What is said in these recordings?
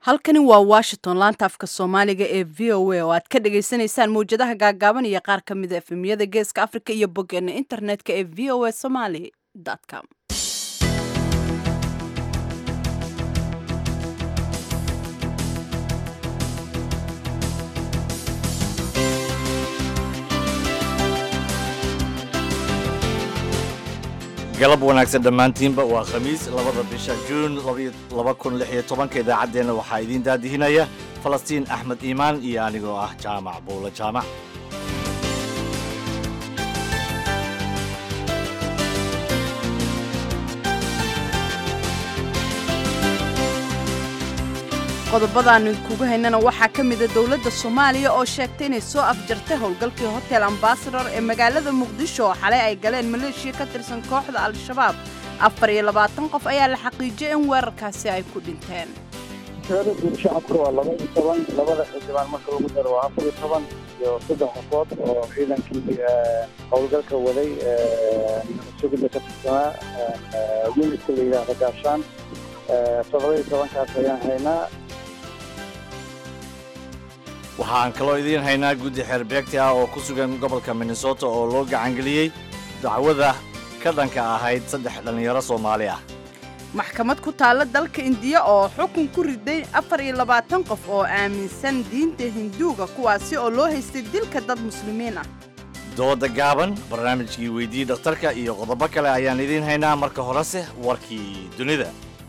halkani waa washington laanta afka soomaaliga ee v o a oo aad ka dhagaysanaysaan mawjadaha gaagaaban iyo qaar ka mida efemiyada geeska africa iyo boggeena internetka ee v o a somaly com galab wanaagsan dhammaantiinba waa khamiis labada bisha juun laba kun lix iyo tobanka idaacaddeenna waxaa idiin daadihinaya falastiin axmed iimaan iyo anigoo ah jaamac buulo jaamac qodobadaannu idkugu haynana waxaa ka mida dowladda soomaaliya oo sheegtay inay soo afjartay howlgalkii hotel ambasador ee magaalada muqdisho oo xalay ay galeen maleeshiya ka tirsan kooxda al-shabaab afar iyo labaatan qof ayaa la xaqiijiyay in weerarkaasi ay ku dhinteen tirada guud shacabku waa laba iyo toban labada xildhibaan marka lagu daro waa afar iyo toban iyo saddex qofood oo ciidankii howlgalka waday sugida ka tirsanaa unitka la yidhaahda gaashaan toddoba iyo tobankaas ayaan haynaa waxaan kaloo idiin haynaa guddi xeerbeegti ah oo ku sugan gobolka minnesota oo loo gacangeliyey dacwada ka dhanka ahayd saddex dhallinyaro soomaali ah maxkamad ku taalla dalka indiya oo xukun ku riday afar iyo labaatan qof oo aaminsan diinta hinduuga kuwaasi oo loo haystay dilka dad muslimiin ah dooda gaaban barnaamijkii weydii dhakhtarka iyo qodobo kale ayaan idiin haynaa marka horese warkii dunida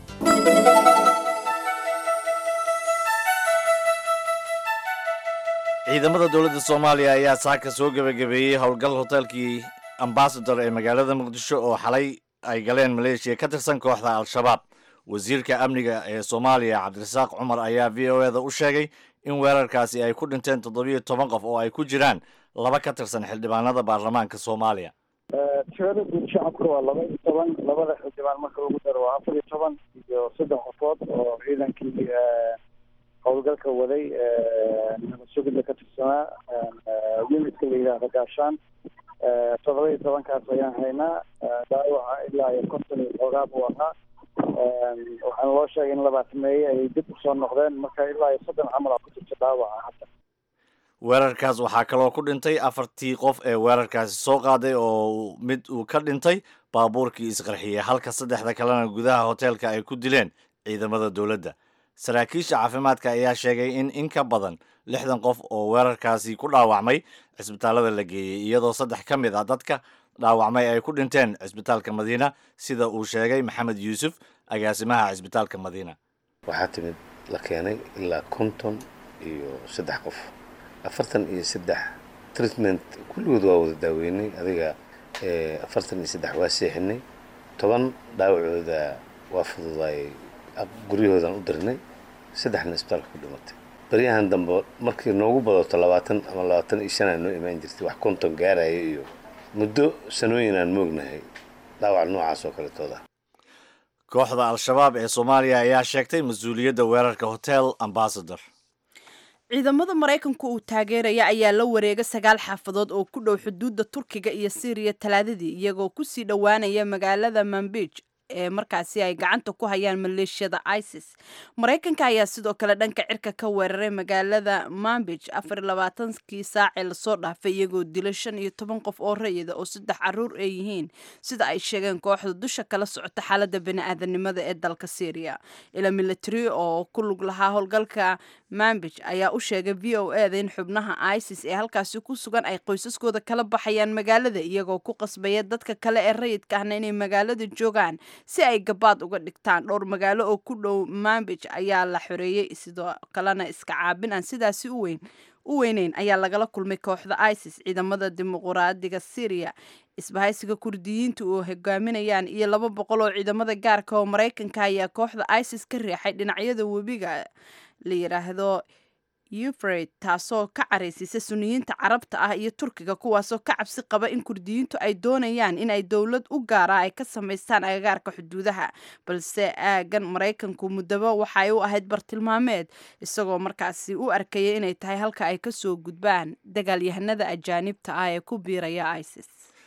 ciidamada dowladda soomaaliya ayaa saaka soo gebagabeeyey howlgal hoteelkii ambasador ee magaalada muqdisho oo xalay ay galeen maleeshiya ka tirsan kooxda al-shabaab wasiirka amniga ee soomaaliya cabdirasaaq cumar ayaa v o eda u sheegay in weerarkaasi ay ku dhinteen toddobiyo toban qof oo ay ku jiraan laba ka tirsan xildhibaanada baarlamaanka soomaaliya tirada guud shacabku waa laba iyo toban labada xildhibaan marka lagu daro waa afar iyo toban iyo saddex qofood oo ciidankii howlgalka waday sugida ka tirsanaa unitka la yidhaahda gaashaan toddoba iyo tobankaas ayaan haynaa dhaawaca ilaa iyo konton iyo xoogaa buu ahaa waxaana loo sheegay in labaatameeye ay dib usoo noqdeen marka ilaa iyo soddon camal aa ku jirta dhaawaca hadda weerarkaas waxaa kaloo ku dhintay afartii qof ee weerarkaasi soo qaaday oo mid uu ka dhintay baabuurkii isqarxiyey halka saddexda kalena gudaha hoteelka ay ku dileen ciidamada dowladda saraakiisha caafimaadka ayaa sheegay in in ka badan lixdan qof oo weerarkaasi ku dhaawacmay cisbitaallada la geeyey iyadoo saddex ka mid ah dadka dhaawacmay ay ku dhinteen cisbitaalka madiina sida uu sheegay maxamed yuusuf agaasimaha cisbitaalka madiina waxaa timid la keenay ilaa konton iyo saddex qof afartan iyo saddex treatment kulligood waa wada daaweynay adiga afartan iyo saddex waa seexinay toban dhaawacooda waa fududaayay guryahoodan u dirnay saddexna isbitaalka ku dhimatay baryahan dambe markii noogu badato labaatan ama labaatan iyo shan aa noo imaan jirtay wax konton gaaraya iyo muddo sanooyin aan moognahay dhaawac noocaas oo kaletooda kooxda al-shabaab ee soomaaliya ayaa sheegtay mas-uuliyadda weerarka hotel ambasador ciidamada maraykanku uu taageeraya ayaa la wareega sagaal xaafadood oo ku dhow xuduudda turkiga iyo siiriya talaadadii iyagoo kusii dhowaanaya magaalada manbij ee markaasi ay gacanta ku hayaan maleeshiyada isis maraykanka ayaa sidoo kale dhanka cirka ka weeraray magaalada mambij afar iyo labaatankii saacee lasoo dhaafay iyagoo dilay shan iyo toban qof oo rayida oo saddex caruur ay yihiin sida ay sheegeen kooxda dusha kala socota xaalada bani-aadanimada ee dalka syriya ila military oo ku lug lahaa howlgalka mambij ayaa u sheegay v o eda in xubnaha isis ee halkaasi ku sugan ay qoysaskooda kala baxayaan magaalada iyagoo ku qasbaya dadka kale ee rayidka ahna inay magaalada joogaan si ay gabaad uga dhigtaan dhowr magaalo oo ku dhow mambij ayaa la xoreeyey sidoo kalena iska caabin aan sidaasi u weyn u weyneyn ayaa lagala kulmay kooxda isis ciidamada dimuquraadiga syriya isbahaysiga kurdiyiinta oo hogaaminayaan iyo laba boqol oo ciidamada gaarka oo maraykanka ayaa kooxda isis ka riixay dhinacyada webiga la yidhaahdo ufred taasoo ka caraysiisa suniyiinta carabta ah iyo turkiga kuwaasoo ka cabsi qaba in kurdiyiintu ay doonayaan in ay dowlad u gaara ay ka samaystaan agagaarka xuduudaha balse aagan maraykanku muddaba waxay u ahayd bartilmaameed isagoo markaasi u arkaya inay tahay halka ay kasoo gudbaan dagaalyahanada ajaanibta ah ee ku biiraya isis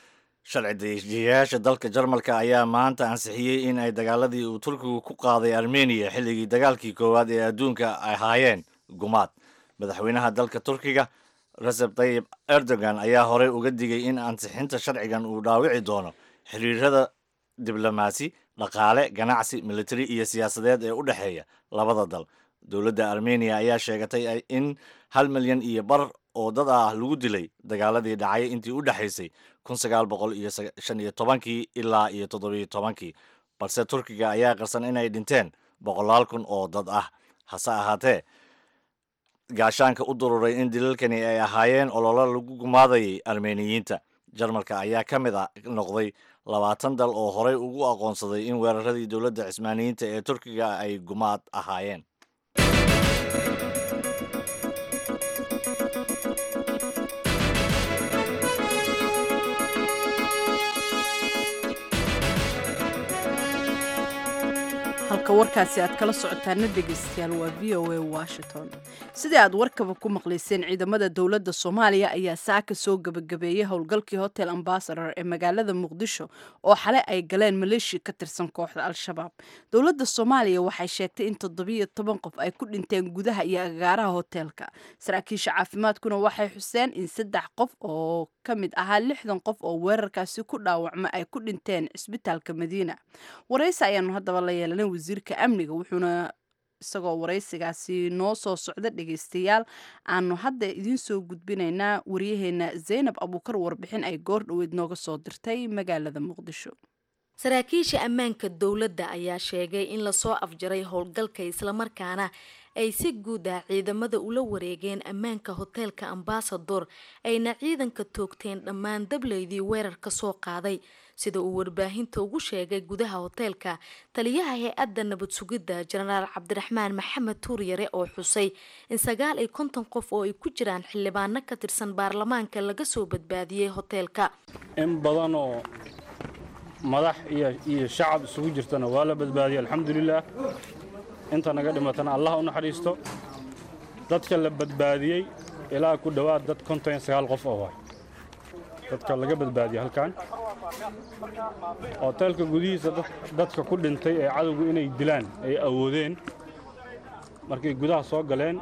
sharci dejiyayaasha dalka jarmalka ayaa maanta ansixiyey in ay dagaaladii uu turkigu ku qaaday armeniya xilligii dagaalkii koowaad ee adduunka ay ahaayeen gumaad madaxweynaha dalka turkiga recep tayyib erdogan ayaa horey uga digay in ansixinta sharcigan uu dhaawici doono xiriirada diblomaasi dhaqaale ganacsi militari iyo siyaasadeed ee u dhexeeya labada dal dowladda armeniya ayaa sheegatay in hal milyan iyo bar oo dad ah lagu dilay dagaaladii dhacay intii u dhexaysay kun sagaal boqol iyo shan iyo tobankii ilaa iyo toddobiyo tobankii balse turkiga ayaa qarsan inay dhinteen boqolaal kun oo dad ah hase ahaatee gaashaanka u dururay in dilalkani ay ahaayeen ololo lagu gumaadayay armeniyiinta jarmalka ayaa ka mid a noqday labaatan dal oo horey ugu aqoonsaday in weeraradii dowladda cismaaniyiinta ee turkiga ay gumaad ahaayeen halka warkaasi aad kala socotaana dhegaystayaal waa v o a washington sidii aad warkaba ku maqlayseen ciidamada dowladda soomaaliya ayaa saaka soo gebagabeeyey howlgalkii hotel ambasador ee magaalada muqdisho oo xale ay galeen maleeshiya ka tirsan kooxda al-shabaab dowladda soomaaliya waxay sheegtay in toddobiyo toban qof ay ku dhinteen gudaha iyo agaaraha hoteelka saraakiisha caafimaadkuna waxay xuseen in saddex qof oo ka mid ahaa lixdan qof oo weerarkaasi ku dhaawacma ay ku dhinteen cisbitaalka madiina waraysi ayaanu haddaba la yeelanay wasiirka amniga wuxuuna isagoo waraysigaasi noo soo socda dhegaystayaal aanu hadda idiin soo gudbinaynaa waryaheena zaynab abuukar warbixin ay goor dhoweed nooga soo dirtay magaalada muqdisho saraakiisha ammaanka dowladda ayaa sheegay in lasoo afjaray howlgalka islamarkaana ay si guud ah ciidamada ula wareegeen ammaanka hoteelka ambasador ayna ciidanka toogteen dhammaan dableydii weerar ka soo qaaday sida uu warbaahinta ugu sheegay gudaha hoteelka taliyaha hay-adda nabad sugidda jenaraal cabdiraxmaan maxamed tuuryare oo xusay in sagaal iyo konton qof oo ay ku jiraan xildhibaano ka tirsan baarlamaanka laga soo badbaadiyey hoteelka in badan oo madax iyo shacab isugu jirtana waa la badbaadiyey alxamdulilaah inta naga dhimatana allah u naxariisto dadka la badbaadiyey ilaa ku dhowaad dad konton iyo sagaal qof oo waay dadka laga badbaadiyey halkan hoteelka gudihiisa dadka ku dhintay ee cadowgu inay dilaan ay awoodeen markay gudaha soo galeen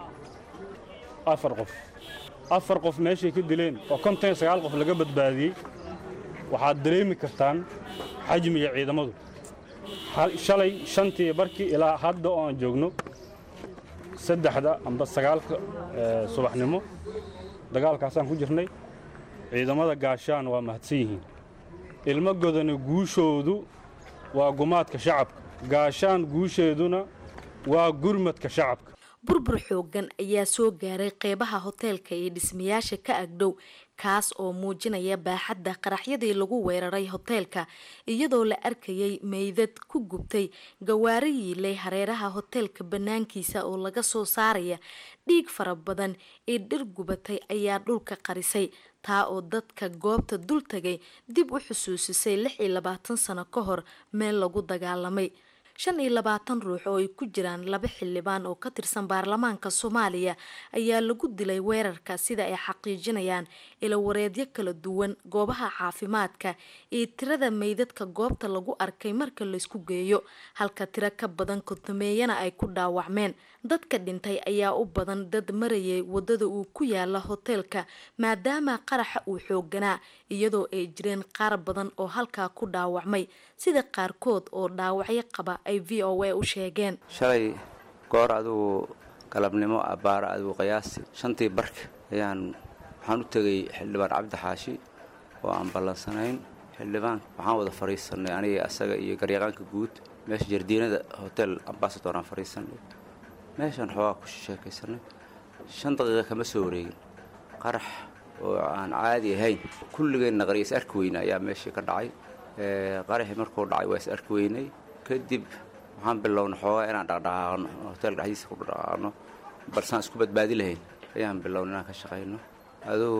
afar qof afar qof meeshay ka dileen oo konton iyo sagaal qof laga badbaadiyey waxaad dareemi kartaan xajmiga ciidamadu shalay shantii barkii ilaa hadda oo aan joogno saddexda amba sagaalka subaxnimo dagaalkaasaan ku jirnay ciidamada gaashaan waa mahadsan yihiin ilmo godana guushoodu waa gumaadka shacabka gaashaan guusheeduna waa gurmadka shacabka burbur xoogan ayaa soo gaaray qeybaha hoteelka iyo dhismayaasha ka agdhow kaas oo muujinaya baaxadda qaraxyadii lagu weeraray hoteelka iyadoo la arkayay meydad ku gubtay gawaari yiilay hareeraha hoteelka bannaankiisa oo laga soo saaraya dhiig fara badan ee dhir gubatay ayaa dhulka qarisay taa oo dadka goobta dul tagay dib u xusuusisay lix iyo labaatan sano ka hor meel lagu dagaalamay shan iyo labaatan ruux oo ay ku jiraan laba xildhibaan oo ka tirsan baarlamaanka soomaaliya ayaa lagu dilay weerarka sida ay xaqiijinayaan ilawareedyo kala duwan goobaha caafimaadka iyo tirada meydadka goobta lagu arkay marka laysku geeyo halka tiro ka badan kontameeyana ay ku dhaawacmeen dadka dhintay ayaa u badan dad marayay wadada uu ku yaala hoteelka maadaama qaraxa uu xooganaa iyadoo ay jireen qaar badan oo halkaa ku dhaawacmay sida qaarkood oo dhaawacyo qaba ay v o a u sheegeen shalay goor adugu galabnimo abbaara adugu qiyaasi shantii barka ayaan waxaan u tegay xildhibaan cabdi xaashi oo aan ballansanayn xildhibaan waxaan wada fadhiisanay aniga asaga iyo garyaqaanka guud meesha jardiinada hotel ambasador aan fadhiisanay meeshaan xoogaa ku sheekaysanay shan daqiiqa kama soo wareegin qarax oo aan caadi ahayn kulligeenna qarya is arki weyna ayaa meeshii ka dhacay qaraxii markuu dhacay waa is arki weynay kadib waxaan bilownay xoogaa inaan dhaqdhaqaaqno hoteelka dhexdiisa ku dhaqaaqno balsaan isku badbaadi lahayn ayaan bilownay inaan ka shaqayno adugu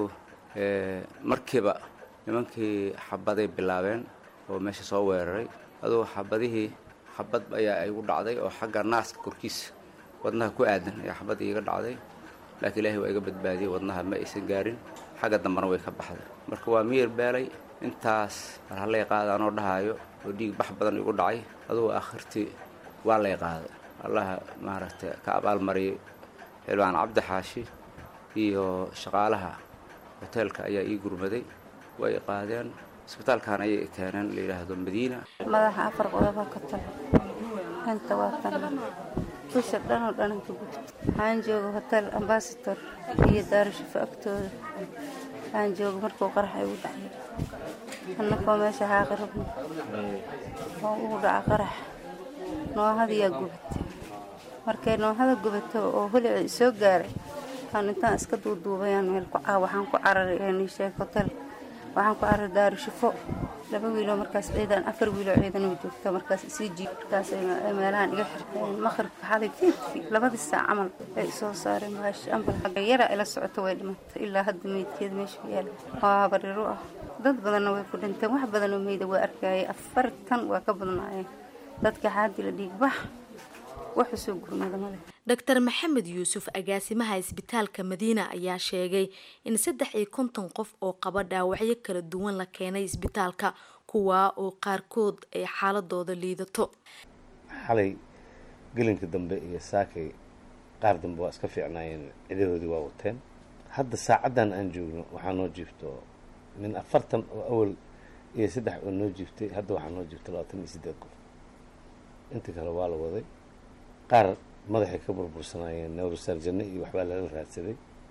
markiiba nimankii xabaday bilaabeen oo meesha soo weeraray adugu xabadihii xabad ayaa igu dhacday oo xagga naaska korkiisa wadnaha ku aadan ayaa xabad iiga dhacday laakiin ilaahay waa iga badbaadiyey wadnaha ma aysan gaarin xagga dambena way ka baxday marka waa miyir beelay intaas mar hallay qaada anoo dhahaayo oo dhiig bax badan igu dhacay adugu akhirtii waa lay qaaday allaha maaragtay ka abaalmariyay xildhibaan cabdi xaashi iyo shaqaalaha hoteelka ayaa ii gurmaday way i qaadeen isbitaalkan ayay i keeneen la yidhaahdo madiina madaxa afar qodob ka tal inta waa tan bisha dhanoo dhananka gud waxaan jooga hotel ambasador iyo daarashafo agtooda waxaan jooga markuu qarax igu dhacay annakoo meesha xaaqi rabno oo ugu dhaca qarax noohadayaa gubatay markay noohada gubato oo holici isoo gaaray aan intaan iska duuduubayaan meel ku caa waxaan ku cararay nisheeg hotel waxaan ku cararay daarashafo laba wiiloo markaas ciidan afar wiiloo ciidan oo joogta markaas isii jiib markaas ay meelahan iga xirteen maqribka xalay fiidkii labadii saac camal ay soo saareen maash ambal xagga yara ila socoto way dhimatay ilaa hadda meydkeeda meesha yaala waa habariru ah dad badanna way ku dhinteen wax badanoo meyda waa arkayay afartan waa ka badnaayeen dadka xaadila dhiigbax waxu soo gurmada male dr maxamed yuusuf agaasimaha isbitaalka madiina ayaa sheegay in saddex iyo konton qof oo qaba dhaawacyo kala duwan la keenay isbitaalka kuwaa oo qaarkood ay xaaladooda liidato xalay gelinka dambe iyo saakay qaar dambe waa iska fiicnaayeen cidahoodii waa wateen hadda saacaddan aan joogno waxaa noo jiifto min afartan oo awal iyo saddex oo noo jiiftay hadda waxaa noo jiifta labaatan iyo siddeed qof inta kale waa la waday qaar madaxay ka burbursanaayeen newrosarjane iyo waxbaa lala raadsaday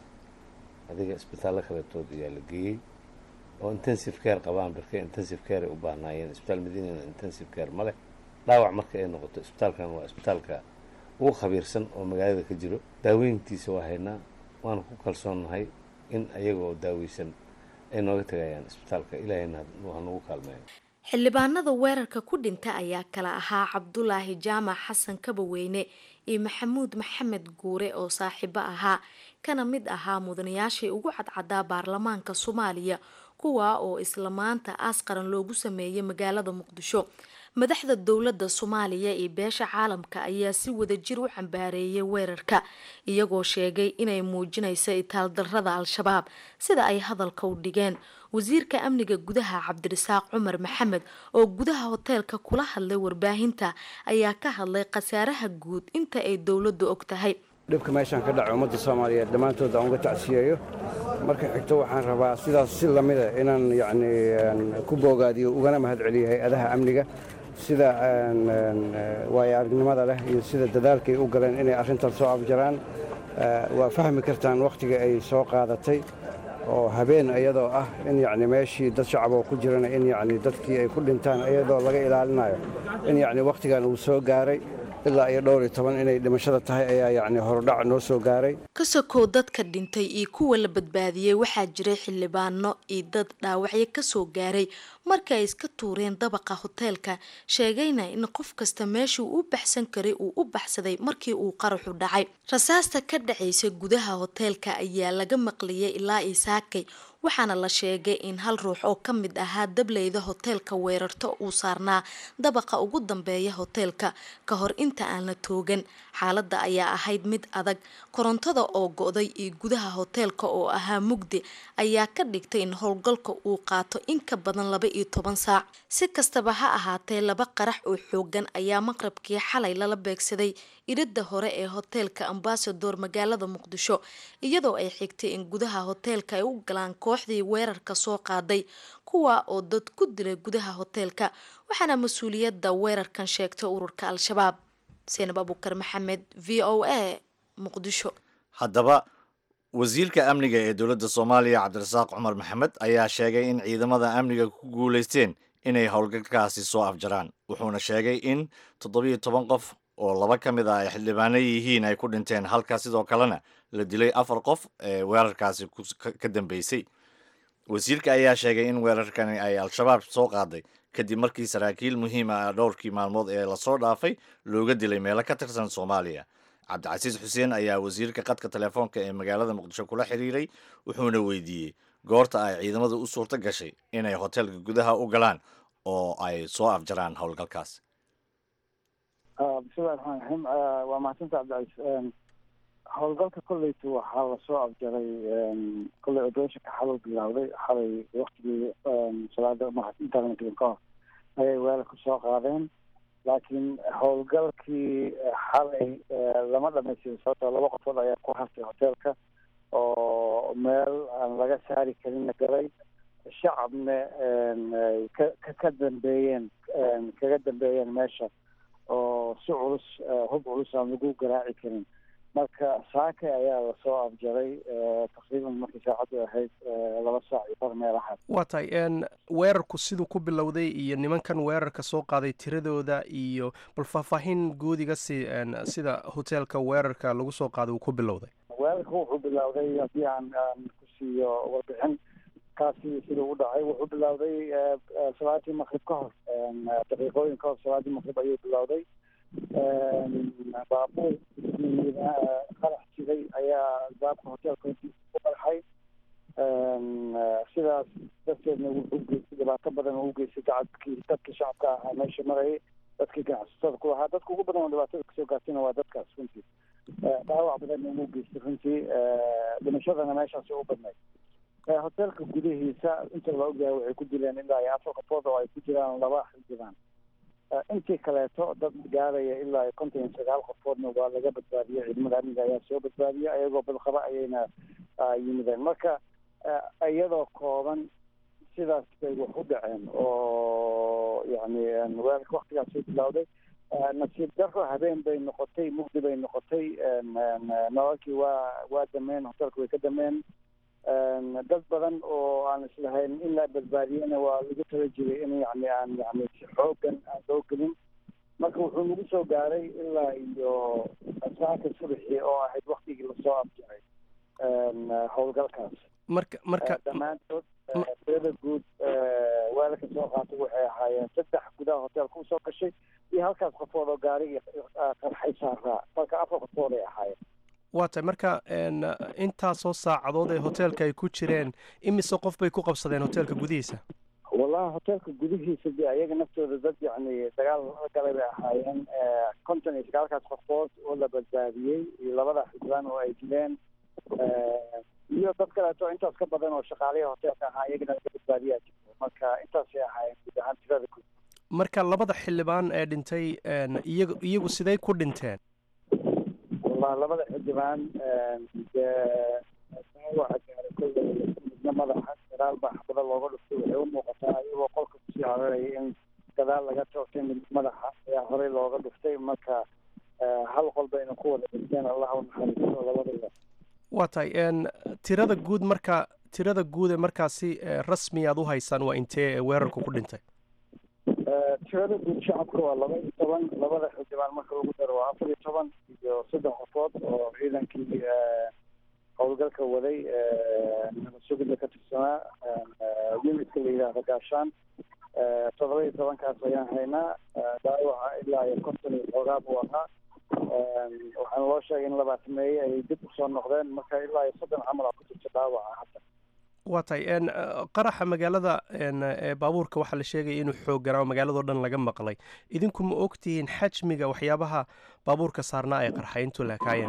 adiga isbitaallo kaletood ayaa la geeyey oo intensive care qabaan barke intensive care ay u baahnaayeen isbitaal madiinana intensive care ma leh dhaawac marka ay noqoto isbitaalkan waa isbitaalka ugu khabiirsan oo magaalada ka jiro daaweyntiisa waa haynaa waana ku kalsoonnahay in ayagoo daaweysan ay nooga tegayaan isbitaalka ilaahayna ha nagu kaalmeeyo xildhibaanada weerarka ku dhinta ayaa kala ahaa cabdulaahi jaamac xasan kabaweyne iyo maxamuud maxamed guure oo saaxiibo ahaa kana mid ahaa mudanayaashii ugu cadcadaa baarlamaanka soomaaliya kuwaa oo isla maanta aas qaran loogu sameeyay magaalada muqdisho madaxda dowladda soomaaliya iyo beesha caalamka ayaa si wadajir u cambaareeyay weerarka iyagoo sheegay inay muujinayso itaaldarrada al-shabaab sida ay hadalka u dhigeen wasiirka amniga gudaha cabdirasaaq cumar maxamed oo gudaha hoteelka kula hadlay warbaahinta ayaa ka hadlay khasaaraha guud inta ay dowladdu og tahay dhibka meeshaan ka dhaca ummadda soomaaliyeed dhammaantood aan uga tacsiyeeyo marka xigto waxaan rabaa sidaas si lamida inaan yacni ku boogaadiyo ugana mahad celiyo hay-adaha amniga sida waayo aragnimada leh iyo sida dadaalkay u galeen inay arrintan soo afjaraan waa fahmi kartaan wakhtiga ay soo qaadatay oo habeen iyadoo ah in yacni meeshii dad shacaboo ku jirana in yacni dadkii ay ku dhintaan iyadoo laga ilaalinayo in yacni wakhtigan uu soo gaaray ilaa iyo dhowr iyo toban inay dhimashada tahay ayaa yacni horudhac noo soo gaaray ka sokow dadka dhintay iyo kuwa la badbaadiyey waxaa jiray xildhibaano iyo dad dhaawacyo kasoo gaaray marka ay iska tuureen dabaqa hoteelka sheegayna in qof kasta meeshuu u baxsan karay uu u baxsaday markii uu qaraxu dhacay rasaasta ka dhacaysa gudaha hoteelka ayaa laga maqliyay ilaa isaakay waxaana la sheegay in hal ruux oo ka mid ahaa dableyda hoteelka weerarto uu saarnaa dabaqa ugu dambeeya hoteelka ka hor inta aan la toogan xaaladda ayaa ahayd mid adag korontada oo go-day iyo gudaha hoteelka oo ahaa mugdi ayaa ka dhigtay in howlgalka uu qaato in ka badan laba iyo toban saac si kastaba ha ahaatee laba qarax oo xoogan ayaa maqrabkii xalay lala beegsaday iridda hore ee hoteelka ambasador magaalada muqdisho iyadoo ay xigtay in gudaha hoteelka ay u galaan kooxdii weerarka soo qaaday kuwa oo dad ku dilay gudaha hoteelka waxaana mas-uuliyadda weerarkan sheegtay ururka al-shabaab seenab abukar maxamed v o a muqdisho haddaba wasiirka amniga ee dowladda soomaaliya cabdirasaaq cumar maxamed ayaa sheegay in ciidamada amniga ku guulaysteen inay howlgalkaasi soo afjaraan wuxuuna sheegay in toddobiyo toban qof oo laba ka mid ah ay xildhibaano yihiin ay ku dhinteen halka sidoo kalena la dilay afar qof ee weerarkaasi ka dambeysay wasiirka ayaa sheegay in weerarkani ay al-shabaab soo qaaday kadib markii saraakiil muhiim ah dhowrkii maalmood ee lasoo dhaafay looga dilay meelo ka tirsan soomaaliya cabdicasiis xuseen ayaa wasiirka qadka telefoonka ee magaalada muqdisho kula xiriiray wuxuuna weydiiyey goorta ay ciidamadu u suurto gashay inay hoteelka gudaha u galaan oo ay soo afjaraan howlgalkaas bismillahi raxmaan raxiim waa mahadsanta cabdicaiis howlgalka kolleyta waxaa lasoo afjaray kolley odooshanka xalay bilowday xalay waktigii salaada intaana gelin ka hor ayay weelalka soo qaadeen laakiin howlgalkii xalay lama dhamaystirin sababtoo laba qofood ayaa ku hartay hoteelka oo meel aan laga saari karinna galay shacabna ka ka dambeeyeen kaga dambeeyeen meesha oo si culus hub culus aan lagu garaaci karin marka saake ayaa lasoo afjaray taqriiban markii saacaddu ahayd laba saac iyo bar meelahaas waa tahay weerarku siduu ku bilowday iyo nimankan weerarka soo qaaday tiradooda iyo bal faahfaahin guudiga si sida hoteelka weerarka lagu soo qaaday uu ku bilowday weerarka wuxuu bilowday haddii aan aan ku siiyo warbixin kaasi sida u dhacay wuxuu bilowday salaadii maqrib ka hor daqiiqooyin ka hor salaadii maqrib ayuu bilowday baabuur qarax jiray ayaa albaabka hoteelka hortiisa ku qarxay sidaas darteedna wuxuu geystay dhibaato badan oo u geystay dacadkii dadkii shacabka ahaa meesha marayay dadkii ganacsatada ku lahaa dadka ugu badan oo dhibaatada kasoo gaartayna waa dadkaas runtii dhaawac badanna uu geystay runtii dhimashadana meeshaasi u badnayd hoteelka gudihiisa inta la ogyahay waxay ku dileen ilaa iyo afar qofood oo ay ku jiraan laba xildhibaan intii kaleeto dad gaaraya ilaa iyo konton iyo sagaal qofoodna waa laga badbaadiyey ciidamada amniga ayaa soo badbaadiyey ayagoo badqaba ayayna yimideen marka iyadoo kooban sidaas bay wax u dhaceen oo yani weerarka waktigaasay bilowday nasiib daro habeen bay noqotay mugdi bay noqotay nololkii waa waa dameen hoteelka way ka dameen dad badan oo aan islahayn in la badbaadiyena waa lagu tala jiray in yani aan yani si xoogan aan loo gelin marka wuxuu nagu soo gaaray ilaa iyo saaka subaxii oo ahayd waktigii lasoo afjaray howlgalkaas marka marka dhammaantood tirada guud weelalka soo qaatay waxay ahaayeen saddex gudaha hoteelka usoo gashay iyo halkaas qofood oo gaari qarxay saaraa marka afar qofood ay ahaayeen waa tahay marka intaasoo saacadood ee hoteelka ay ku jireen imise qof bay ku qabsadeen hoteelka gudihiisa wallahi hoteelka gudihiisa de ayaga naftooda dad yacni dagaal la galay bay ahaayeen konton iyo sagaalkaas qofood oo la badbaadiyey iyo labada xildhibaan oo ay dileen iyo dad kaleeto intaas ka badan oo shaqaalihi hoteelka ahaa iyagana laga badbaadiyaa jirto marka intaasay ahaayeen guud ahaan tirada guud marka labada xildhibaan ee dhintay iyagu iyagu siday ku dhinteen wallahi labada xildhibaan dee dhaawaca gaaray kolley midna madaxa gadaal baa xabado looga dhuftay waxay u muuqataa iyagoo qolka kusii hararaya in gadaal laga toogtay mid madaxa ayaa horey looga dhuftay marka hal qol bayna ku wada dhinteen allah u naxariisto labadaba waa tahay tirada guud marka tirada guud ee markaasi rasmi aad u haysaan waa intee ee weerarku ku dhintay tirada guud shacabka waa laba iyo toban labada xildhibaan marka lagu daro waa afar iyo toban iyo saddex qofood oo ciidankii howlgalka waday nabad sugida ka tirsanaa unidka la yidhaahdo gaashaan toddoba iyo tobankaas ayaan haynaa dhaawaca ilaa iyo konton iyo xoogaa buu ahaa waxaana loo sheegay in labaatameeye ay dib usoo noqdeen marka ilaa iyo soddon camal aa ku jirta dhaawaca hadda waa tahay qaraxa magaalada ee baabuurka waxaa la sheegaya inuu xoogganaa oo magaaladao dhan laga maqlay idinku ma ogtihiin xajmiga waxyaabaha baabuurka saarnaa ay qarxay intuu laakaayeen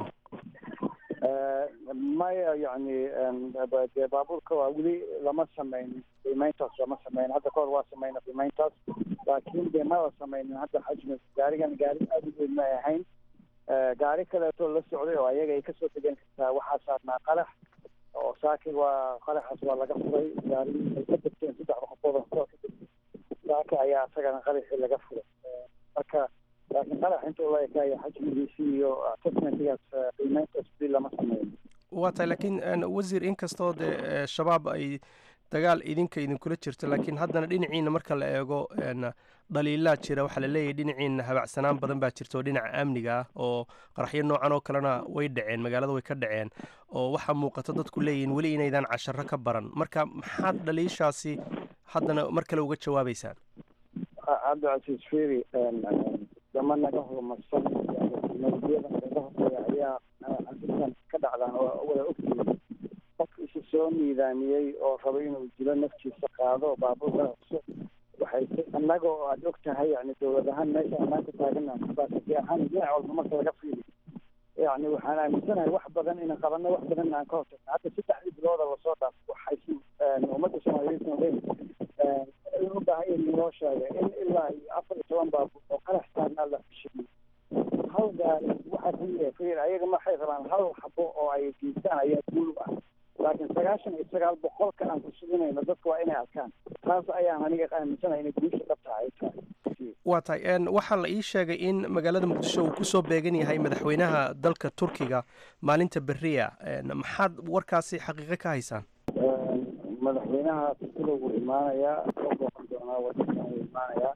maya yacni dee baabuurka waa weli lama sameyn qiimeyntaas lama sameyn hadda kahor waa sameyna qiimeyntaas laakiin dee mala sameynin hadda xajmi gaarigan gaari aada u weyn ma ahayn gaari kaleeto la socday oo ayaga ay kasoo degan kartaa waxaa saarnaa qarax oo saaki waa qaraxaas waa laga furay gaari ay ka degteen saddexda qofood oo hotel ka degtay saaki ayaa isagana qaraxii laga furay marka laakiin qarax intuu la ekaaya xajmigiisii iyo assessmentigaas qiimeyntaas weli lama sameyn waa tahay laakiin wasiir inkastoo dee shabaab ay dagaal idinka idinkula jirto laakiin haddana dhinaciina marka la eego dhaliilaa jira waxaa la leeyahay dhinaciina habacsanaan badan baa jirta oo dhinaca amniga ah oo qaraxyo noocan oo kalena way dhaceen magaalada way ka dhaceen oo waxaa muuqata dadku leeyihiin weli inaydaan casharo ka baran marka maxaad dhaliishaasi haddana mar kale uga jawaabeysaan cabdicasiis feri dama naga horumarsan nabadiyada naga horeeya ayaa arrintan ka dhacdaan oo wada ogtihiin qof isu soo miidaamiyey oo rabo inuu dilo naftiisa qaado baabuurka cusub waxay annaga oo aada og tahay yani dowlad ahaan meesha ammaanka taagana baasiti ahaan dhinac walba marka laga fiiriyo yani waxaan aaminsanahay wax badan inaan qabanno wax badan aan ka hortagno hadda saddexdii bilooda lasoo dhaaf waxaysan ummadda soomaaliyeed ogeyn u baahan in loo sheegay in ilaa iyo afar iyo toban baabuur oo qarax saarnaa la fashiyey hal gaari waxaa ku fiir ayaga maxay rabaan hal xabo oo ay geystaan ayaa guul u ah laakiin sagaashan iyo sagaal boqolka aan ku suginayno dadka waa inay arkaan taas ayaan aniga aaminsanahay inay guusha dhabta ay tahay waa tahay waxaa la ii sheegay in magaalada muqdisho uu kusoo beegan yahay madaxweynaha dalka turkiga maalinta beriya maxaad warkaasi xaqiiqo ka haysaan madaxweynaha turkida wuu imaanayaa soo booqan doonaa wadankan wuu imaanayaa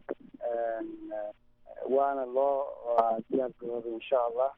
waana loo diyaargarooday insha allah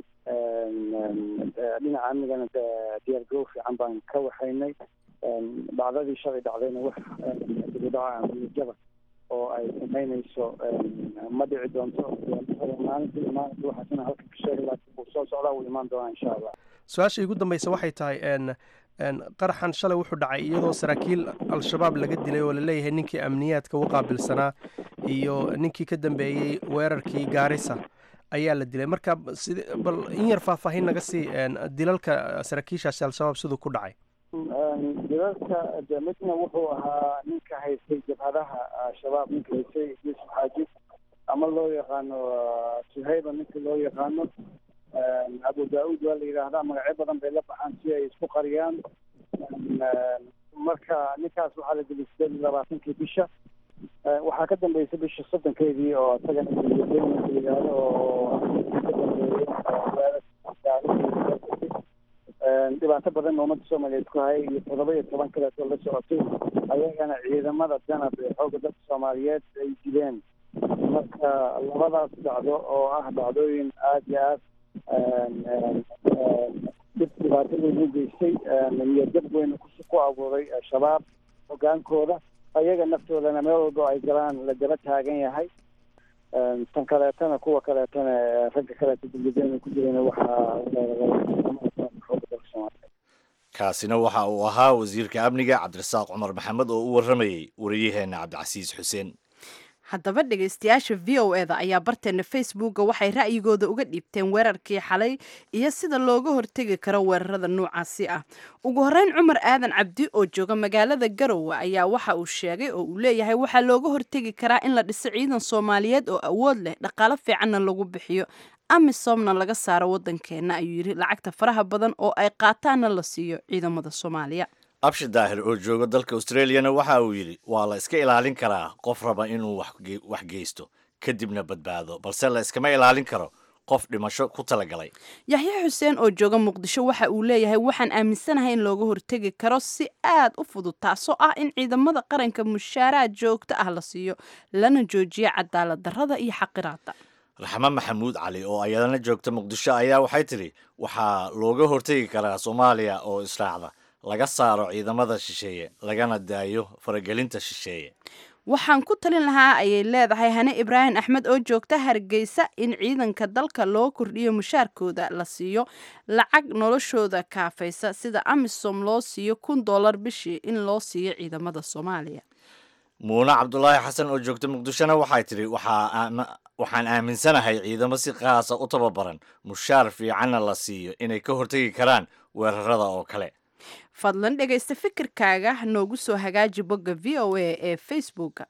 dhinaca amnigana diyaargarow fiican baan ka waxaynay dhacdadii shalay dhacdayna wax dibudhaca amnijaba oo ay samaynayso ma dhici doonto maalintii maalinta waxaasina halkan ka sheegay laakiin wuu soo socdaa wuu imaan doonaa insha allah su-aasha igu dambeysa waxay tahay qaraxan shalay wuxuu dhacay iyadoo saraakiil al-shabaab laga dilay oo laleeyahay ninkii amniyaadka u qaabilsanaa iyo ninkii ka dambeeyey weerarkii gaarisa ayaa la dilay marka sid bal in yar faahfaahin naga sii dilalka saraakiishaasi al-shabaab siduu ku dhacay dilalka de midna wuxuu ahaa ninka haystay jabhadaha shabaab ninka haystay yuusuf xaaji ama loo yaqaano suhayba ninka loo yaqaano abu daauud waa la yidhaahdaa magacyo badan bay la baxaan si ay isku qariyaan marka ninkaas waxaa la dilay sideed iyo labaatankii bisha waxaa ka dambeysay bisha soddonkeedii oo isagana la yidhaahdo oo ka dambeeyey dhibaato badan ummadda soomaaliyeed ku hayay iyo toddoba iyo toban kaleetoo la socotay ayagana ciidamada danab ee xoogga dadka soomaaliyeed ay dileen marka labadaas dhacdo oo ah dhacdooyin aada iyo aad dib dhibaato weyn u geystay niyadjab weyn ku abuuray shabaab hogaankooda ayaga naftoodana meel walbo ay galaan la daba taagan yahay tan kaleetana kuwa kaleetana ragga kaleeta dibladana ku jirana waxaa kaasina waxa uu ahaa wasiirka amniga cabdirasaaq cumar maxamed oo u warramayey wariyaheena cabdicasiis xuseen haddaba dhegaystayaasha v o e da ayaa barteena facebooka waxay ra'yigooda uga dhiibteen weerarkii xalay iyo sida looga hortegi karo weerarada noocaasi ah ugu horreyn cumar aadan cabdi oo jooga magaalada garowe ayaa waxa uu sheegay oo uu leeyahay waxaa looga hortegi karaa in la dhiso ciidan soomaaliyeed oo awood leh dhaqaalo fiicanna lagu bixiyo amisomna laga saaro waddankeenna ayuu yidhi lacagta faraha badan oo ay qaataanna la siiyo ciidamada soomaaliya abshi daahir oo jooga dalka australiyana waxa uu yidhi waa la iska ilaalin karaa qof raba inuu wax geysto kadibna badbaado balse la iskama ilaalin karo qof dhimasho ku talagalay yaxya xuseen oo jooga muqdisho waxa uu leeyahay waxaan aaminsanahay in looga hortegi karo si aad u fudud taasoo ah in ciidamada qaranka mushaaraad joogto ah la siiyo lana joojiyo cadaalad darrada iyo xaqiraada raxmo maxamuud cali oo ayadana joogta muqdisho ayaa waxay tidhi waxaa looga hortegi karaa soomaaliya oo israacda laga saaro ciidamada shisheeye lagana daayo faragelinta shisheeye waxaan ku talin lahaa ayay leedahay hane ibraahim axmed oo joogta hargeysa in ciidanka dalka loo kordhiyo mushaarkooda la siiyo lacag noloshooda kaafaysa sida amisom loo siiyo kun dollar bishii in loo siiyo ciidamada soomaaliya muune cabdulaahi xasan oo joogta muqdishona waxay tidhi waxaan aaminsanahay ciidamo si qaasa u tababaran mushaar fiicanna la siiyo inay ka hortegi karaan weerarada oo kale fadlan dhegaysta fikirkaaga noogu soo hagaaji bogga v o a ee facebooka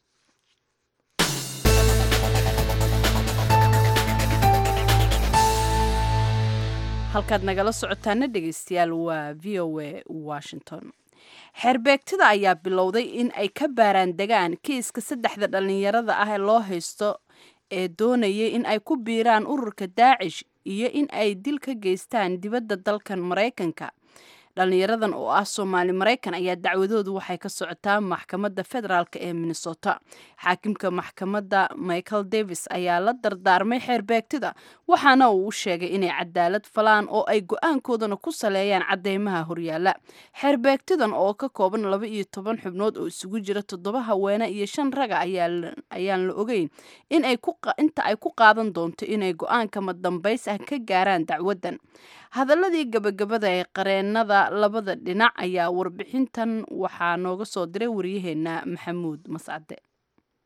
halkaad nagala socotaana dhegaystayaal waa v o a washington xeerbeegtida ayaa bilowday in ay ka baaraan degaan kiiska saddexda dhallinyarada ah ee loo haysto ee doonayay in ay ku biiraan ururka daacish iyo in ay dil ka geystaan dibadda dalkan maraykanka dhallinyaradan oo ah soomaali maraykan ayaa dacwadoodu waxay ka socotaa maxkamadda federaalk ee minnesota xaakimka maxkamadda michael davis ayaa la dardaarmay xeerbeegtida waxaana uu u sheegay inay cadaalad falaan oo ay go-aankoodana ku saleeyaan cadeymaha horyaala xeerbeegtidan oo ka kooban laba iyo toban xubnood oo isugu jira toddoba haweene iyo shan raga ayaan la ogeyn inta ay ku qaadan doonto inay go-aanka madambays ah ka gaaraan dacwaddan hadaladii gabagabada ee qareenada labada dhinac ayaa warbixintan waxaa nooga soo diray waryaheena maxamuud mascade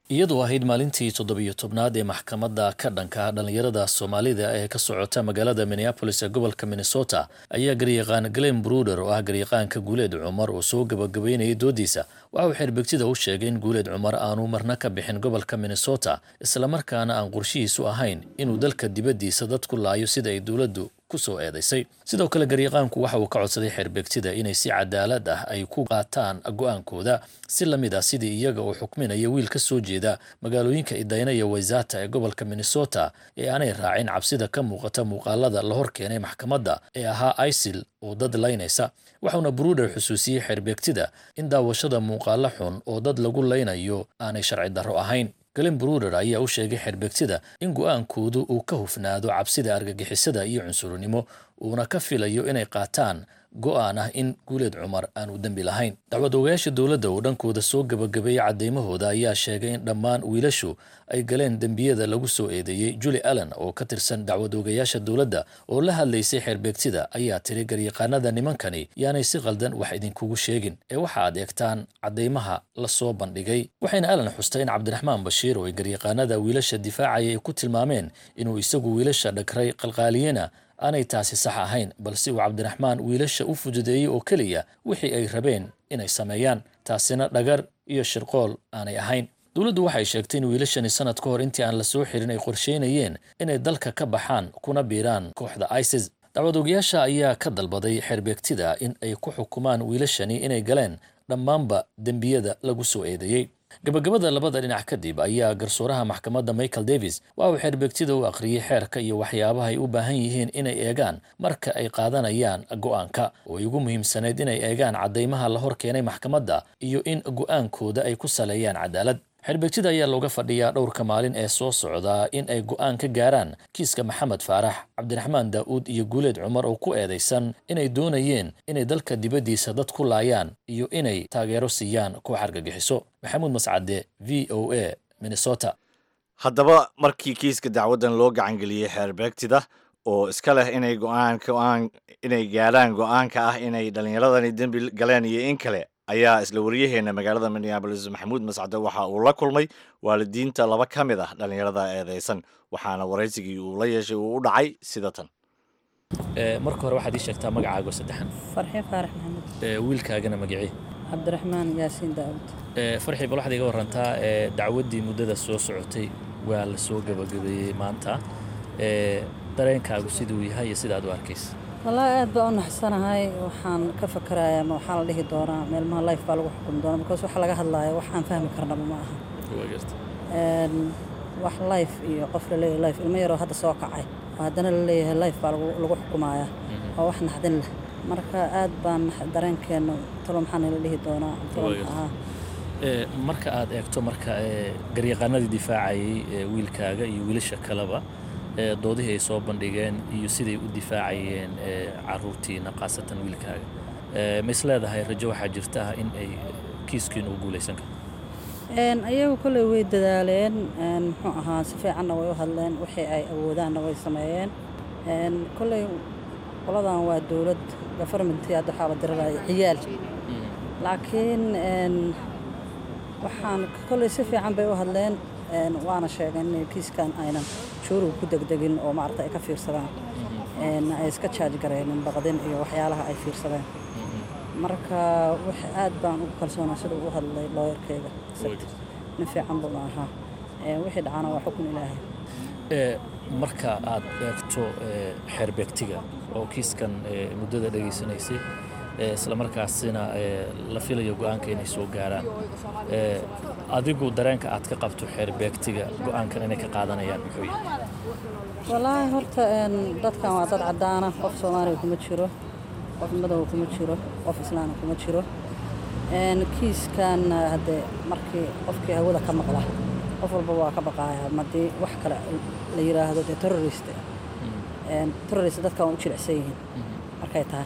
iyadoo ahayd maalintii toddobiyo tobnaad ee maxkamadda ka dhanka dhallinyarada soomaalida ee ka socota magaalada minneabolis ee gobolka minnesota ayaa garyaqaan glen bruder oo ah garyaqaanka guuleed cumar oo soo gabagabeynayay doodiisa waxa uu xeerbegtida u sheegay in guuleed cumar aanu marna ka bixin gobolka minnesota islamarkaana aan qorshihiisu ahayn inuu dalka dibaddiisa dad ku laayo sida ay dowladdu kusoo eedaysay sidoo kale garyaqaanku waxa uu ka codsaday xeerbegtida inay si cadaalad ah ay ku qaataan go-aankooda si la mid ah sidii iyaga uu xukminaya wiil ka soo jeeda magaalooyinka idayna iyo waysata ee gobolka minnesota ee aanay raacin cabsida ka muuqata muuqaalada la hor keenay maxkamadda ee ahaa isil oo dad laynaysa waxauna bruder xusuusiyey xeerbegtida in daawashada muuqaalo xun oo dad lagu laynayo aanay sharci darro ahayn galen bruder ayaa u sheegay xeerbegtida in go-aankoodu uu ka hufnaado cabsida argagixisada iyo cunsurinimo uuna ka filayo inay qaataan go-aan ah in guuleed cumar aanu dembi lahayn dacwad ogayaasha dowladda oo dhankooda soo gabagabeeyey caddeymahooda ayaa sheegay in dhammaan wiilashu ay galeen dembiyada lagu soo eedeeyey juli allen oo ka tirsan dacwad ogayaasha dowladda oo la hadlaysay xeerbeegtida ayaa tiri garyaqaanada nimankani yaanay si qaldan wax idinkugu sheegin ee waxa aad eegtaan caddeymaha la soo bandhigay waxayna allen xustay in cabdiraxmaan bashiir oo ay garyaqaanada wiilasha difaacaya ay ku tilmaameen inuu isagu wiilasha dhagray qalqaaliyena aanay taasi sax ahayn balse uu cabdiraxmaan wiilasha u fududeeyey oo keliya wixii ay rabeen inay sameeyaan taasina dhagar iyo shirqool aanay ahayn dowladdu waxay sheegtay in wiilashani sanad ka hor intii aan la soo xirin ay qorsheynayeen inay dalka ka baxaan kuna biiraan kooxda isis dacwad ogayaasha ayaa ka dalbaday xeerbeegtida in ay ku xukumaan wiilashani inay galeen dhammaanba dembiyada lagu soo eedeeyey gabagabada labada dhinac kadib ayaa garsooraha maxkamadda michael davis waxa uu xeerbeegtida u akhriyey xeerka iyo waxyaabaha ay u baahan yihiin inay eegaan marka ay qaadanayaan go-aanka oo ay ugu muhiimsanayd inay eegaan caddeymaha la hor keenay maxkamadda iyo in go-aankooda ay ku saleeyaan cadaalad xeerbeegtida ayaa looga fadhiyaa dhowrka maalin ee soo socdaa in ay go-aan ka gaaraan kiiska maxamed faarax cabdiraxmaan daa'uud iyo guuleed cumar oo ku eedaysan inay doonayeen inay dalka dibaddiisa dad ku laayaan iyo inay taageero siiyaan koox argagixiso maxamuud mascade v o a minnesota haddaba markii kiiska dacwaddan loo gacangeliyey xeerbeegtida oo iska leh inay go-aan go-aan inay gaarhaan go-aanka ah inay dhallinyaradani dembi galeen iyo in kale ayaa isla wariyaheena magaalada minneabolis maxamuud mascade waxa uu la kulmay waalidiinta laba ka mid ah dhallinyarada eedeysan waxaana waraysigii uu la yeeshay uu u dhacay sida tan marka hore waxaad ii sheegtaa magacaago saddexan farxi faarax maxamed wiilkaagana magacii cabdiraxmaan yaasiin daawud farxi bal waxaad iga warantaa dacwaddii muddada soo socotay waa la soo gabagabeeyey maanta dareenkaagu siduu yahay iyo sida aad u arkaysa wallaahi aad baa u naxsanahay waxaan ka fakarayaa ma waxaa la dhihi doonaa meelmaha life baa lagu xukumi doonaa because waxa laga hadlaaya wax aan fahmi karnaba ma aha wax life iyo qof laleeyahay life ilmo yaroo hadda soo kacay oo haddana la leeyahay life baa lagu xukumayaa waa wax naxdin leh marka aad baan dareenkeena talo maxaa nala dhihi doonaa ahaa marka aad eegto marka garyaqaanadii difaacayay wiilkaaga iyo wiilasha kaleba doodihii ay soo bandhigeen iyo siday u difaacayeen caruurtiina khaasatan wiilkaaga ma is leedahay rajo waxaa jirta in ay kiiskiinu u guulaysan karo ayagu kolley way dadaaleen muxuu ahaa si fiicanna way u hadleen wixii ay awoodaanna way sameeyeen kolley qoladan waa dowlad gofarmentii hadda waxaa la diriraya ciyaal laakiin waxaan kolley si fiican bay u hadleen waana sheegeen inay kiiskan aynan juuriga ku degdegin oo maarata ay ka fiirsadaan ay iska jaaj gareenin baqdin iyo waxyaalaha ay fiirsadeen marka wax aad baan ugu kalsoonaa sida u hadlay looyarkeyga nin fiican buuna ahaa wixii dhacana waa xukun ilaahay marka aad eegto xeerbeegtiga oo kiiskan muddada dhegaysanaysay islamarkaasina la filayo go-aanka inay soo gaaraan adigu dareenka aad ka qabto xeerbeegtiga go-aankan inay ka qaadanayaan muxuu yahay wallaahi horta dadkan waa dad caddaana qof soomaaliga kuma jiro qof madow kuma jiro qof islaana kuma jiro kiiskan haddee markii qofkii hawada ka maqla qof walba waa ka baqaaya madii wax kale la yidhaahdo dee terrorist terrorist dadkan waa u jilicsan yihiin markay tahay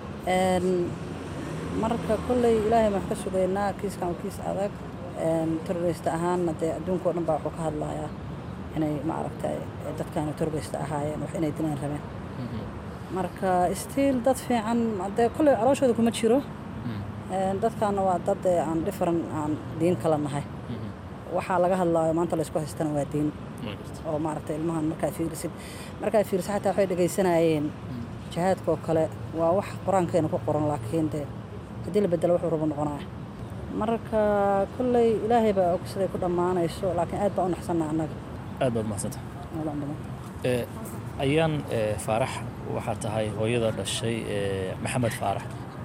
marka kolley ilaahay baan ka sugaynaa kiiskan waa kiis adag terrorist ahaanna dee adduunka o dhan baa wuxuu ka hadlayaa inay maaragtay dadkan terrorist ahaayeen wax inay dilaan rabeen marka stiil dad fiican dee kolley calooshooda kuma jiro dadkaana waa dad aan different aan diin kala nahay waxaa laga hadlaayo maanta laysku haystana waa diin oo maaragtay ilmahan markaad fiirisid markaad fiirisid xataa waxay dhegaysanayeen jihaadka oo kale waa wax qur-aankeena ku qoran laakiin dee haddii la bedelo wuxuu rabo noqonaya marka kolley ilaahay baa og siday ku dhammaanayso laakiin aad baa u naxsanna annaga aad baad mahadsanta Nolol badan. ayaan faarax waxaa tahay hooyada dhashay ee maxamed faarax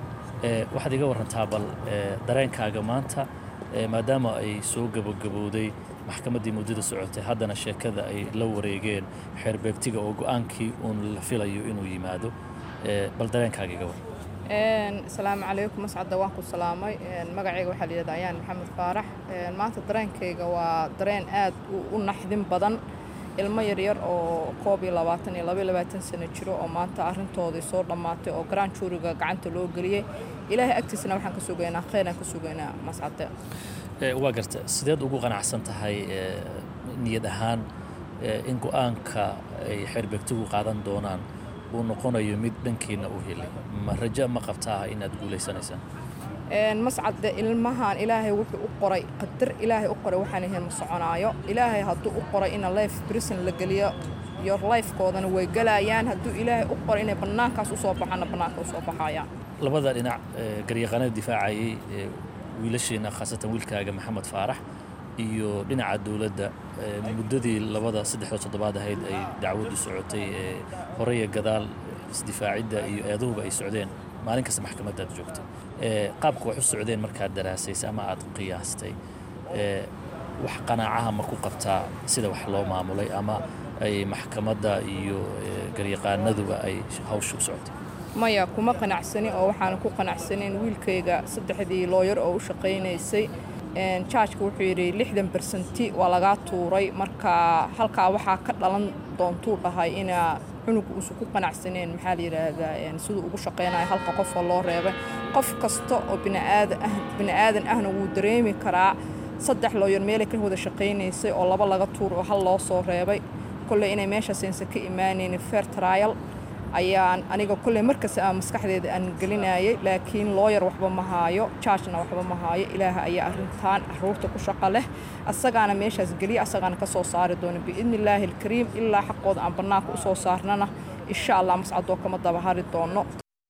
ee waxaad iga warantaa bal ee, dareenkaaga maanta ee, maadaama ay soo gabagabowday maxkamaddii muddada socotay haddana sheekada ay la wareegeen xeerbeegtiga oo go-aankii uun la filayo inuu yimaado ee, bal dareenkaaga iga waran asalaamu calaykum mascadda waan ku salaamay magacayga waxaa la yidhahdaa ayaan maxamed faarax maanta dareenkayga waa dareen aad u- u naxdin badan ilmo yaryar oo koob iyo labaatan iyo laba iyo labaatan sano jiro oo maanta arrintoodii soo dhammaatay oo garaan juuriga gacanta loo geliyey ilaahay agtiisana waxaan ka sugaynaa kheyraan ka sugaynaa mascadde Ee, waa garta sideed ugu qanacsan tahay ee, niyad ahaan ee, in go-aanka ay xeerbeegtigu qaadan doonaan uu noqonayo mid dhankiina u helay ma rajo ma qabtaa inaad guulaysanaysaan Een, mascadde ilmahan ilaahay wuxuu u qoray qadar ilaahay u qoray waxaan ahayn ma soconaayo ilaahay hadduu u qoray ina life prison la geliyo your lifekoodana way galayaan hadduu ilaahay u qoray inay bannaankaas usoo baxaana bannaanka usoo baxayaan labada dhinac ee, garyaqaanada difaacayay ee, wiilasheena khaasatan wiilkaaga maxamed faarax iyo dhinaca dowladda ee, muddadii labada saddexda toddobaad ahayd ay dacwaddu socotay ee hore iyo gadaal isdifaacidda iyo eedahuba ay socdeen maalin kasta maxkamaddaad joogtay ee, qaabka wax u socdeen markaad daraasaysay ama aad qiyaastay ee, wax qanaacaha ma ku qabtaa sida wax loo maamulay ama ay maxkamadda iyo ee, garyaqaanaduba ay hawsha u socotay maya kuma qanacsani oo waxaana ku qanacsanin wiilkayga saddexdii looyar oo u shaqaynaysay Een, jaajka wuxuu yidhi lixdan bersenti waa lagaa tuuray marka halkaa waxaa ka dhalan doontuu dhahay inaa cunuga uusan ku qanacsaneen maxaa la yidhaahdaa een, siduu ugu shaqaynayo halka qofoo loo reebay qof kasta oo bini'aadan ah bini'aadan ahna wuu dareemi karaa saddex looyar meelay ka wada shaqaynaysay oo laba laga tuur oo hal loo soo reebay kolley inay meeshaas aysan ka imaanaynin fair trial ayaan aniga kolley markasta aan maskaxdeeda aan gelinayay laakiin looyar waxba ma haayo jaajna waxba ma haayo ilaaha ayaa arrintan caruurta ku shaqo leh asagaana meeshaas geliya asagaana ka soo saari doona biidni illaahi alkariim ilaa xaqooda aan bannaanka usoo saarnana insha allah mascadoo kama daba hari doono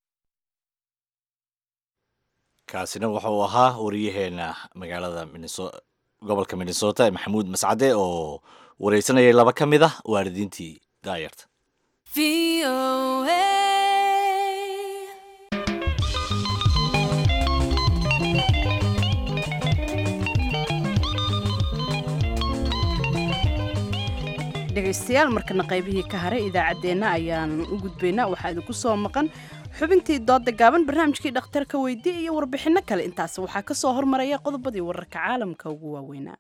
kaasina wuxuu ahaa wariyaheena magaalada Minneso- gobolka minnesota ee maxamuud mascade oo wareysanayay laba ka mid ah waalidiintii daayarta dhegaystayaal markana qaybihii ka haray idaacaddeenna ayaan u gudbaynaa waxaa idinku soo maqan xubintii dooda gaaban barnaamijkii dhakhtarka weydii iyo warbixinno kale intaas waxaa ka soo hormaraya qodobadii wararka caalamka ugu waaweynaa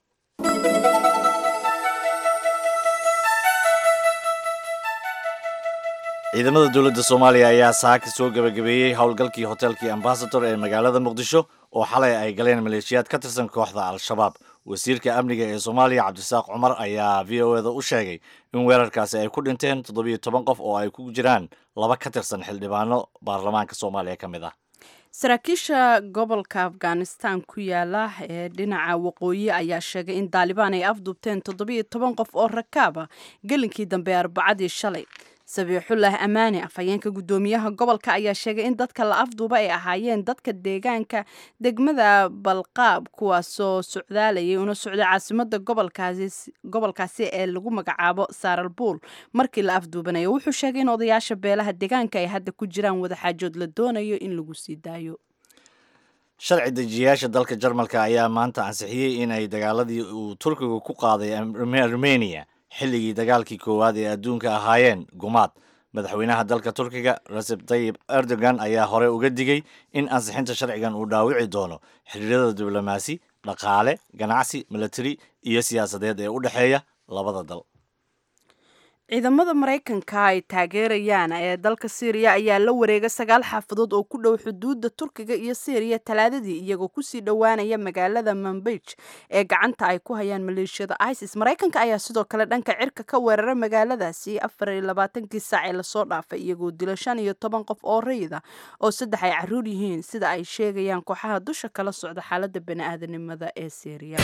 ciidamada dowladda soomaaliya ayaa saaka soo gebagabeeyey howlgalkii hotelkii ambasador ee magaalada muqdisho oo xalay ay galeen maleeshiyaad ka tirsan kooxda al-shabaab wasiirka amniga ee soomaaliya cabdisaaq cumar ayaa v o eda u sheegay in weerarkaasi ay ku dhinteen toddobiyo toban qof oo ay ku jiraan laba ka tirsan xildhibaano baarlamaanka soomaaliya ka mid ah saraakiisha gobolka afghanistan ku yaala ee dhinaca waqooyi ayaa sheegay in daalibaan ay afduubteen toddobiyo toban qof oo rakaaba gelinkii dambe ee arbacadii shalay sabiixullah amaani afhayeenka guddoomiyaha gobolka ayaa sheegay in dadka la afduuba ay ahaayeen dadka deegaanka degmada balqaab kuwaasoo socdaalayay una socday caasimada gobolkaasi gobolkaasi ee lagu magacaabo saaralbuul markii la afduubanayo wuxuu sheegay in odayaasha beelaha deegaanka ay hadda ku jiraan wadaxaajood la doonayo in lagu sii daayo sharci dejiyayaasha dalka jarmalka ayaa maanta ansixiyey in ay dagaaladii uu turkiga ku qaaday armenia xilligii dagaalkii koowaad ee adduunka ahaayeen gumaad madaxweynaha dalka turkiga recep tayib erdogan ayaa hore uga digay in ansixinta sharcigan uu dhaawici doono xiriirada diblomaasi dhaqaale ganacsi milatari iyo siyaasadeed ee u dhexeeya labada dal ciidamada maraykanka ay taageerayaan ee dalka syriya ayaa la wareegay sagaal xaafadood oo ku dhow xuduudda turkiga iyo syriya talaadadii iyagoo kusii dhowaanaya magaalada manbij ee gacanta ay ku hayaan maleeshiyada isis maraykanka ayaa sidoo kale dhanka cirka ka weeraray magaaladaasi afar iyo labaatankii saac ee lasoo dhaafay iyagoo dila shan iyo toban qof oo rayida oo saddex ay caruur yihiin sida ay sheegayaan kooxaha dusha kala socda xaalada bani-aadanimada ee syriya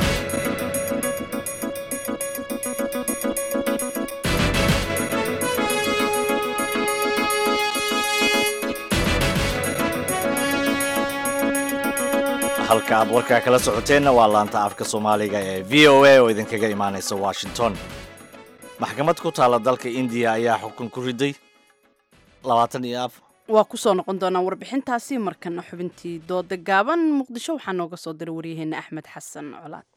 halka aad warkaa kala socoteenna waa laanta afka soomaaliga ee v o a oo idinkaga imaanaysa washington maxkamad ku taalla dalka indiya ayaa xukun ku riday labaatan iyo afar waa kusoo noqon doonaa warbixintaasi markana xubintii dooda gaaban muqdisho waxaa nooga soo diray waryaheena axmed xasan colaad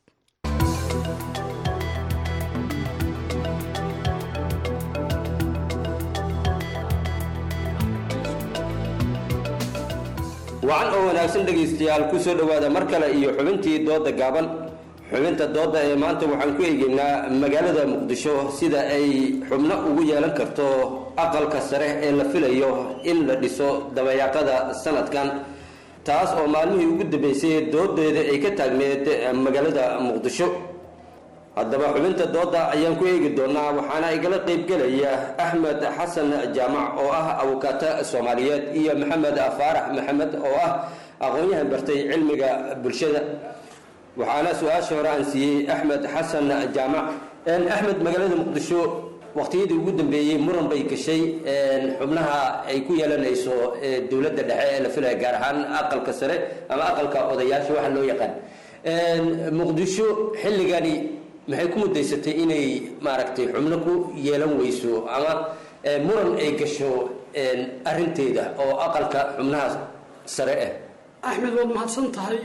wacan oo wanaagsan dhegaystayaal ku soo dhowaada mar kale iyo xubintii dooda gaaban xubinta dooda ee maanta waxaan ku eegaynaa magaalada muqdisho sida ay xubno ugu yeelan karto aqalka sare ee la filayo in la dhiso dabayaaqada sanadkan taas oo maalmihii ugu dambeysay doodeeda ay ka taagneed magaalada muqdisho haddaba xubinta dooda ayaan ku eegi doonaa waxaana igala qaybgelaya axmed xasan jaamac oo ah abukaata soomaaliyeed iyo maxamed faarax maxamed oo ah aqoon-yahan bartay cilmiga bulshada waxaana su-aasha hore aan siiyey axmed xasan jaamac axmed magaalada muqdisho waqtiyadii ugu dambeeyey muran bay gashay xubnaha ay ku yeelanayso dowladda dhexe ee la filaya gaar ahaan aqalka sare ama aqalka odayaasha waxa loo yaqaan muqdisho xilligani maxay ku mudaysatay inay maaragtay xubno ku yeelan weyso ama muran ay gasho arinteeda oo aqalka xubnaha sare ah axmed waad mahadsan tahay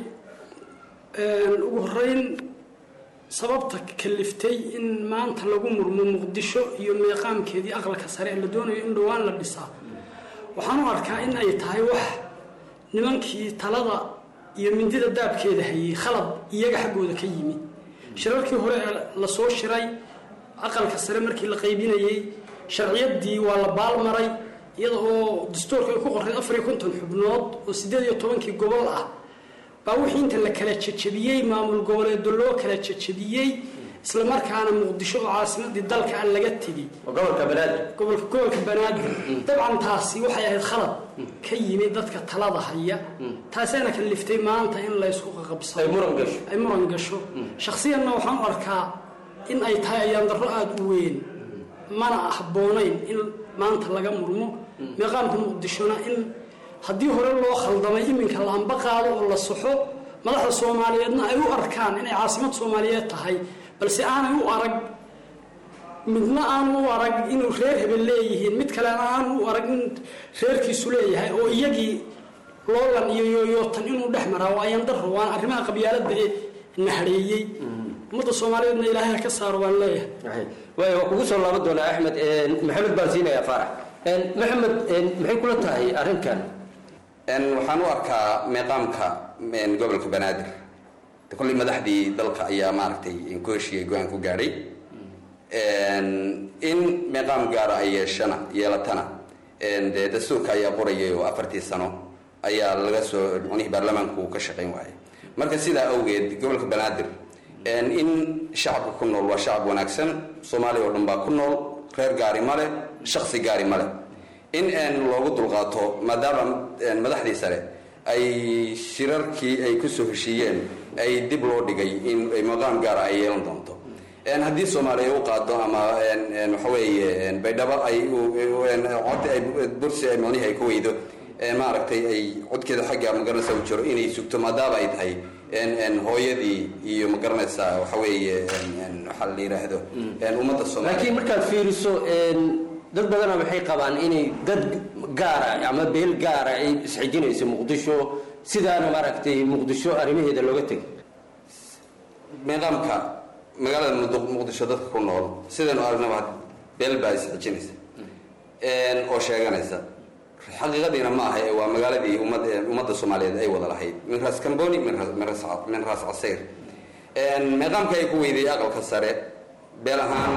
ugu horeyn sababta kaliftay in maanta lagu murmo muqdisho iyo meeqaamkeedii aqalka sare ee la doonayo in dhowaan la dhisaa waxaan u arkaa in ay tahay wax nimankii talada iyo mindida daabkeeda hayay khalad iyaga xaggooda ka yimi shirarkii hore ee lasoo shiray aqalka sare markii la qaybinayey sharciyaddii waa la baalmaray iyada oo dastuurka ay ku qoray afar iyo konton xubnood oo siddeed iyo tobankii gobol ah baa wixii inta la kala jejebiyey maamul goboleedo loo kala jejebiyey isla markaana muqdisho oo caasimadii dalka aan laga tegey gobolka banaadir gobolka gobolka banaadir dabcan taasi waxay ahayd khalad ka yimi dadka talada haya taasaana kaliftay maanta in laysku qaqabsado ay muran gasho ay muran gasho shakhsiyanna waxaan u arkaa in ay tahay ayaan darro aada u weyn mana habboonayn in maanta laga murmo meeqaamka muqdishona in haddii hore loo khaldamay iminka la amba qaado oo la saxo madaxda soomaaliyeedna ay u arkaan inay caasimad soomaaliyeed tahay balse aanay u arag midna aanu u arag inuu reer hebel leeyihiin mid kalena aanu u arag in reerkiisu leeyahay oo iyagii loolan iyo yooyootan inuu dhex maraa waa ayaan darro waana arrimaha qabyaaladda ee nahareeyey ummadda soomaaliyeedna ilaahay ka saaro waan leeyahay waay waa kugu soo laaban doonaa axmed maxamed baan siinayaa faarax maxamed maxay kula tahay arrinkan waxaan u arkaa meeqaamka gobolka banaadir kolley madaxdii dalka ayaa maaragtay ku heshiiyey go-aan ku gaadhay in meeqaam gaara ay yeeshana yeelatana dee dastuurka ayaa qorayay oo afartii sano ayaa laga soo micnihii baarlamaanku uu ka shaqayn waayay marka sidaa awgeed gobolka banaadir in shacabka ku nool waa shacab wanaagsan soomaaliya oo dhan baa ku nool reer gaari male shaksi gaari male in loogu dulqaato maadaama madaxdii sare ay shirarkii ay kusoo heshiiyeen ay dib loo dhigay in maqaam gaara ay yeelan doonto haddii soomaaliya u qaado ama waxa weeye baydhabo ay cod ay bursi ay micnihii ay ku weydo maaragtay ay codkeeda xagga magaranaysa u jiro inay sugto maadaama ay tahay hooyadii iyo magaranaysa waxa weeye waxaa la yidhaahdo ummadda soomaaliya laakiin markaad fiiriso dad badana waxay qabaan inay dad gaara ama beel gaara ay isxijinayso muqdisho sidaana maaragtay muqdisho arrimaheeda looga tegay nidaamka magaalada muqdisho dadka ku nool sidaynu aragnaba beel baa isxijinaysa oo sheeganaysa xaqiiqadiina ma aha waa magaaladii ummad ummadda soomaaliyeed ay wada lahayd min raas camboni min raas casayr meeqaamka ay ku weyday aqalka sare beel ahaan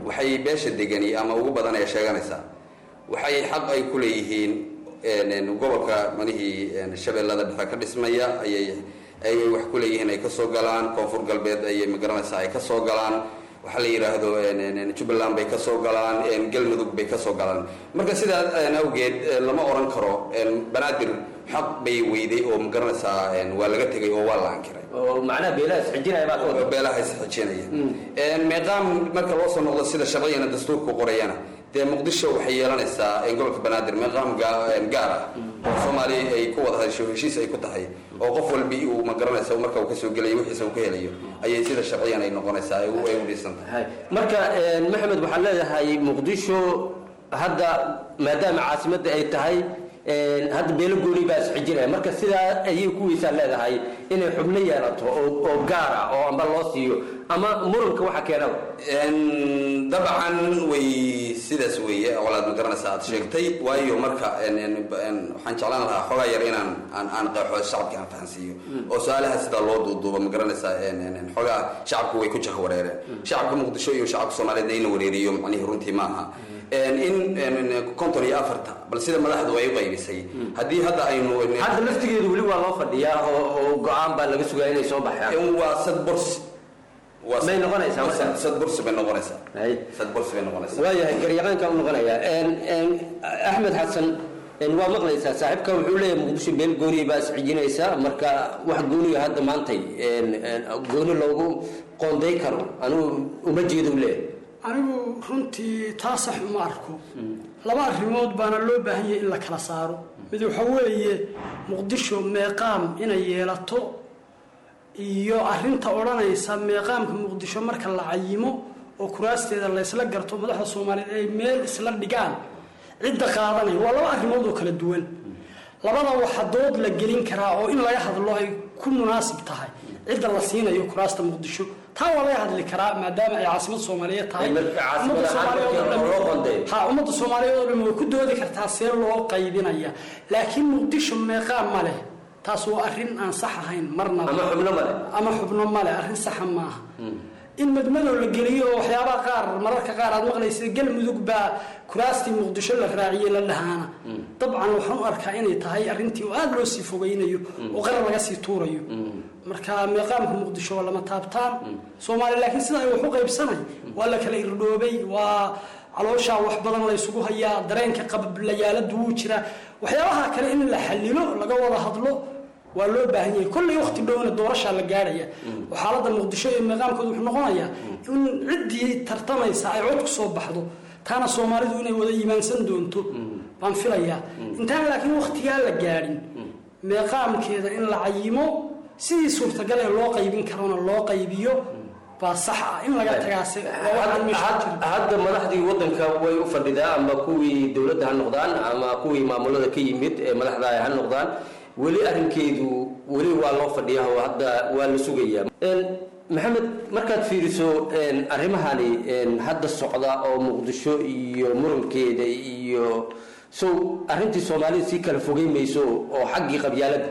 waxay beesha degani ama ugu badan ee sheeganaysaa waxay xaq ay ku leeyihiin gobolka manihii shabeellada dhexe ka dhismaya ayay ayay wax ku leeyihiin ay kasoo galaan koonfur galbeed ayay magaranaysaa ay kasoo galaan waxaa la yidhaahdo jubbaland bay kasoo galaan galmudug bay kasoo galaan marka sidaa awgeed lama oran karo banaadir xaq bay weyday oo magaranaysaa waa laga tegay oo waa la ankiray macnaha beelaha isxijinaya baa ka wada beelaha isxijinaya meeqaam marka loo soo noqdo sida sharcigana dastuurku qorayana dee muqdisho waxay yeelanaysaa gobolka banaadir meeqaam gaar ah oo soomaaliya ay ku wada hadasho heshiis ay ku tahay oo qof walbi uu magaranaysa marka uu kasoo gelayo wixiisa uu ka helayo ayay sida sharciyan ay noqonaysaa ay u dhisan tahay marka maxamed waxaad leedahay muqdisho hadda maadaama caasimadda ay tahay hadda beelo gooni baa isxijinaya marka sidaa ayay kuwiisaa leedahay inay xubno yeelato oo gaara oo amba loo siiyo ama muranka waxa keenaba dabcan way sidaas weeye walaad ma garanaysaa aad sheegtay waayo marka waxaan jeclaan lahaa xoogaa yar inaan aan aan qeexo shacabka aan fahansiiyo oo su-aalaha sidaa loo duuduubo ma garanaysaa xoogaa shacabku way ku jaha wareereen shacabka muqdisho iyo shacabka soomaaliyeed in la wareeriyo macnihii runtii ma aha in konton iyo afarta bal sida madaxdu ay u qaybisay haddii hadda aynu hadda laftigeedu weli waa loo fadhiyaa oo go-aan baa laga sugaa inay soo baxaan waa sad borsi may noqonaysaa marka sad borsi bay noqonaysaa sad borsi bay noqonaysaa waayahay garyaqaanka u noqonaya axmed xasan waa maqlaysaa saaxiibka wuxuu leeyahay muqdisho beel gooniya baa iscijinaysaa marka wax gooniya hadda maantay gooni loogu qoonday karo anigu uma jeedo leeyahay anigu runtii taa sax uma arko laba arrimood baana loo baahan yahay in la kala saaro mid waxa weeye muqdisho meeqaam inay yeelato iyo arrinta odhanaysa meeqaamka muqdisho marka la cayimo oo kuraasteeda la ysla garto madaxda soomaaliyeed ay meel isla dhigaan cidda qaadanaya waa laba arrimood oo kala duwan labada waxa dood la gelin karaa oo in laga hadlo ay ku munaasib tahay cidda la siinayo kuraasta muqdisho taa waa laga hadli karaa maadaama ay caasimad soomaaliyeed tahay ha ummadda soomaaliyeed oo dhan way ku doodi kartaa see loo qaybinaya laakiin muqdisho meeqaa ma leh taas waa arrin aan sax ahayn marnaba ama xubno male ama xubno male arrin saxa maaha in madmadow la geliyo oo waxyaabaha qaar mararka qaar aad maqlaysa galmudug baa kuraastii muqdisho la raaciyey la dhahaana dabcan waxaan u arkaa inay tahay arrintii oo aada loo sii fogaynayo oo qarar laga sii tuurayo marka meeqaamka muqdisho waa lama taabtaan soomaaliya laakiin sida ay wax u qaybsanay waa la kala irdhoobay waa calooshaa wax badan la ysugu hayaa dareenka qablayaaladu wuu jiraa waxyaabaha kale in la xalilo laga wada hadlo waa loo baahan yahay kollay waqti dhowna doorashaa la gaadhaya oo xaaladda muqdisho iyo meeqaamkooda wuxuu noqonayaa in ciddii tartamaysa ay cod ku soo baxdo taana soomaalidu inay wada iimaansan doonto baan filayaa intaan laakiin waqtigaa la gaadhin meeqaamkeeda in la cayimo sidii suurtagal ee loo qaybin karona loo qaybiyo baa sax ah in laga tagaase hadda madaxdii wadanka way u fadhidaa ama kuwii dowladda ha noqdaan ama kuwii maamulada ka yimid ee madaxda ha noqdaan weli arrinkeedu weli waa loo fadhiyaa oo hadda waa la sugayaa maxamed markaad fiiriso arrimahani hadda socda oo muqdisho iyo murankeeda iyo sow arrintii soomaalida sii kala fogeyn mayso oo xaggii qabyaaladda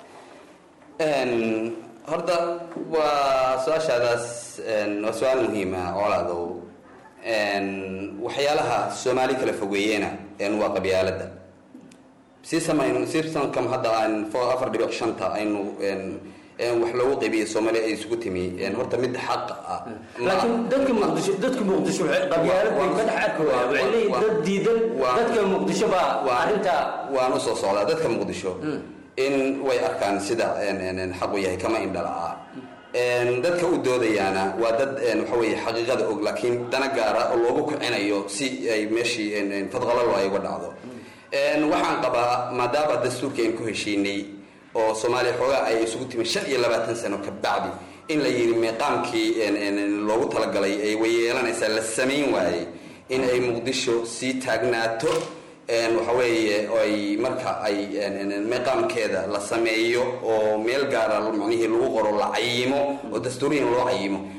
horta waa su-aashaadaas waa su-aal muhiima colaadow waxyaalaha soomaali kala fogeeyena waa qabyaaladda siisamayn sisamkam hadda aan afar dhibic shanta aynu wax loogu qaybiyo soomaaliya ay isugu timi horta mid xaq ah laakiin dadka muqdisho dadka muqdisho qabyaalad bay ka dhex arkaya waxay leeyihin dad diidan dadka muqdisho baa arrinta waan usoo socdaa dadka muqdisho in way arkaan sida xaqu yahay kama indhala-a dadka u doodayaana waa dad waxa weeye xaqiiqada og laakiin dana gaara oo loogu kicinayo si ay meeshii fadqalalo ay uga dhacdo waxaan qabaa maadaama dastuurka aan ku heshiinay oo soomaaliya xoogaa ay isugu timi shan iyo labaatan sano ka bacdi in la yidhi meeqaamkii loogu talagalay ay wayeelanaysaa la samayn waayey in ay muqdisho sii taagnaato waxa weeye ay marka ay meeqaamkeeda la sameeyo oo meel gaara macnihii lagu qoro la cayimo oo dastuuriyan loo cayimo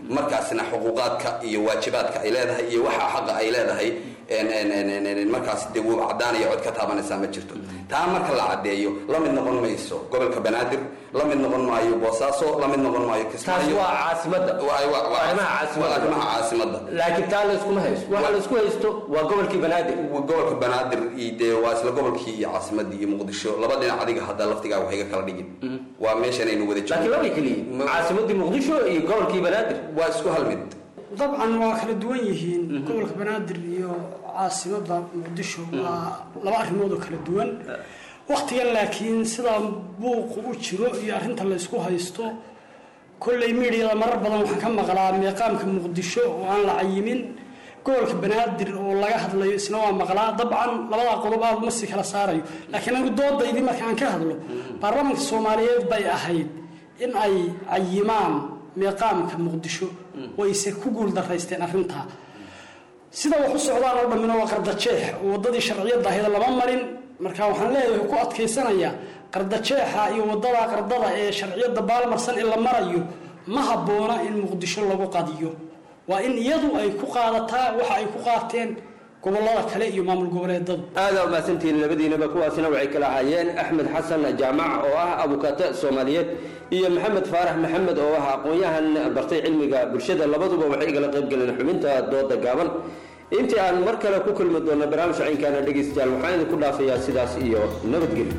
markaasna xuquuqaadka iyo waajibaadka ay leedahay iyo waxa xaqa ay leedahay markaas dee wuu caddaanaya cod ka taabanaysaa ma jirto taa marka la caddeeyo la mid noqon mayso gobolka banaadir la mid noqon maayo boosaaso la mid noqon maayo taas waa caasimadda arrimaha caasimadda arrimaha caasimadda laakiin taa layskuma haysto waxa laysku haysto waa gobolkii banaadir gobolka banaadir iyo dee waa isla gobolkii iyo caasimadii iyo muqdisho laba dhinac adiga hadda laftigaa waxay ga kala dhigin waa meeshanaynu wada laakiin labay keliya caasimadii muqdisho iyo gobolkii banaadir waa isku hal mid dabcan waa kala duwan yihiin gobolka banaadir iyo caasimadda muqdisho waa laba arrimood oo kala duwan waktigan laakiin sidaa buuqu u jiro iyo arrinta laysku haysto kolley miidiyada marar badan waxaan ka maqlaa meeqaamka muqdisho oo aan la cayimin gobolka banaadir oo laga hadlayo isna waa maqlaa dabcan labadaa qodob aad uma sii kala saarayo laakiin anigu doodaydii marka aan ka hadlo baarlamaanka soomaaliyeed bay ahayd in ay cayimaan meeqaamka muqdisho wayse ku guul daraysteen arrintaa sida wax u socdaan oo dhammina waa qardajeex oo waddadii sharciyadda ahayd lama marin marka waxaan leeyahay ku adkaysanayaa qardajeexa iyo waddada qardada ee sharciyadda baalmarsan in la marayo ma habboona in muqdisho lagu qadiyo waa in iyadu ay ku qaadataa waxa ay ku qaateen gobolada kale iyo maamul goboleedadu aada umahadsantihiin labadiinaba kuwaasina waxay kala ahaayeen axmed xasan jaamac oo ah abukaate soomaaliyeed iyo maxamed faarax maxamed oo ah aqoon-yahan bartay cilmiga bulshada labaduba waxay igala qayb galeen xubinta dooda gaaban intii aan mar kale ku kulmi doonno barnaamij caynkaana dhegaystayaal waxaan idinku dhaafayaa sidaas iyo nabadgelyo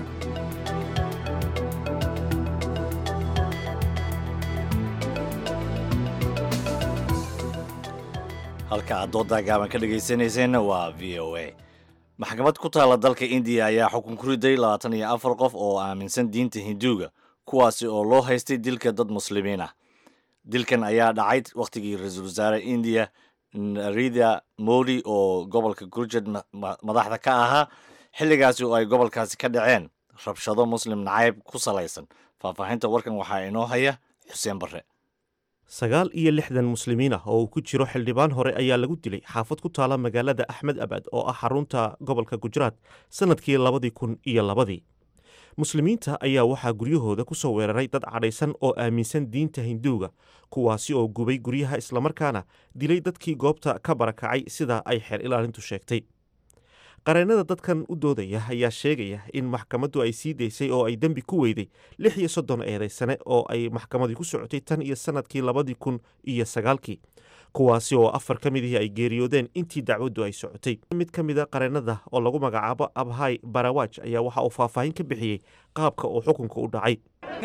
halka aad doodaa gaaban ka dhegaysanayseena waa v o a maxkamad ku taalla dalka indiya ayaa xukun ku riday labaatan iyo afar qof oo aaminsan diinta hinduuga kuwaasi oo loo haystay dilka dad muslimiin ah dilkan ayaa dhacay wakhtigii ra-iisul wasaare indiya narida modi oo gobolka gurjad madaxda ka ahaa xilligaasi oo ay gobolkaasi ka dhaceen rabshado muslim nacayb ku salaysan faahfaahinta warkan waxaa inoo haya xuseen barre sagaal iyo lixdan muslimiin ah oo uu ku jiro xildhibaan hore ayaa lagu dilay xaafad ku taala magaalada axmed abad oo ah xarunta gobolka gujaraat sannadkii labadii kun iyo labadii muslimiinta ayaa waxaa guryahooda ku soo weeraray dad cadhaysan oo aaminsan diinta hinduuga kuwaasi oo gubay guryaha islamarkaana dilay dadkii goobta ka barakacay sida ay xeer ilaalintu sheegtay qareennada dadkan u doodaya ayaa sheegaya in maxkamaddu ay sii daysay oo ay dembi ku weyday lix iyo soddon eedaysane oo ay maxkamadii ku socotay tan iyo sannadkii labadii kun iyo sagaalkii kuwaasi oo afar ka midihii ay geeriyoodeen intii dacwaddu ay socotay mid ka mida qareennada oo lagu magacaabo abhay barawaj ayaa waxa uu faahfaahin ka bixiyey qaabka uu xukunka u dhacay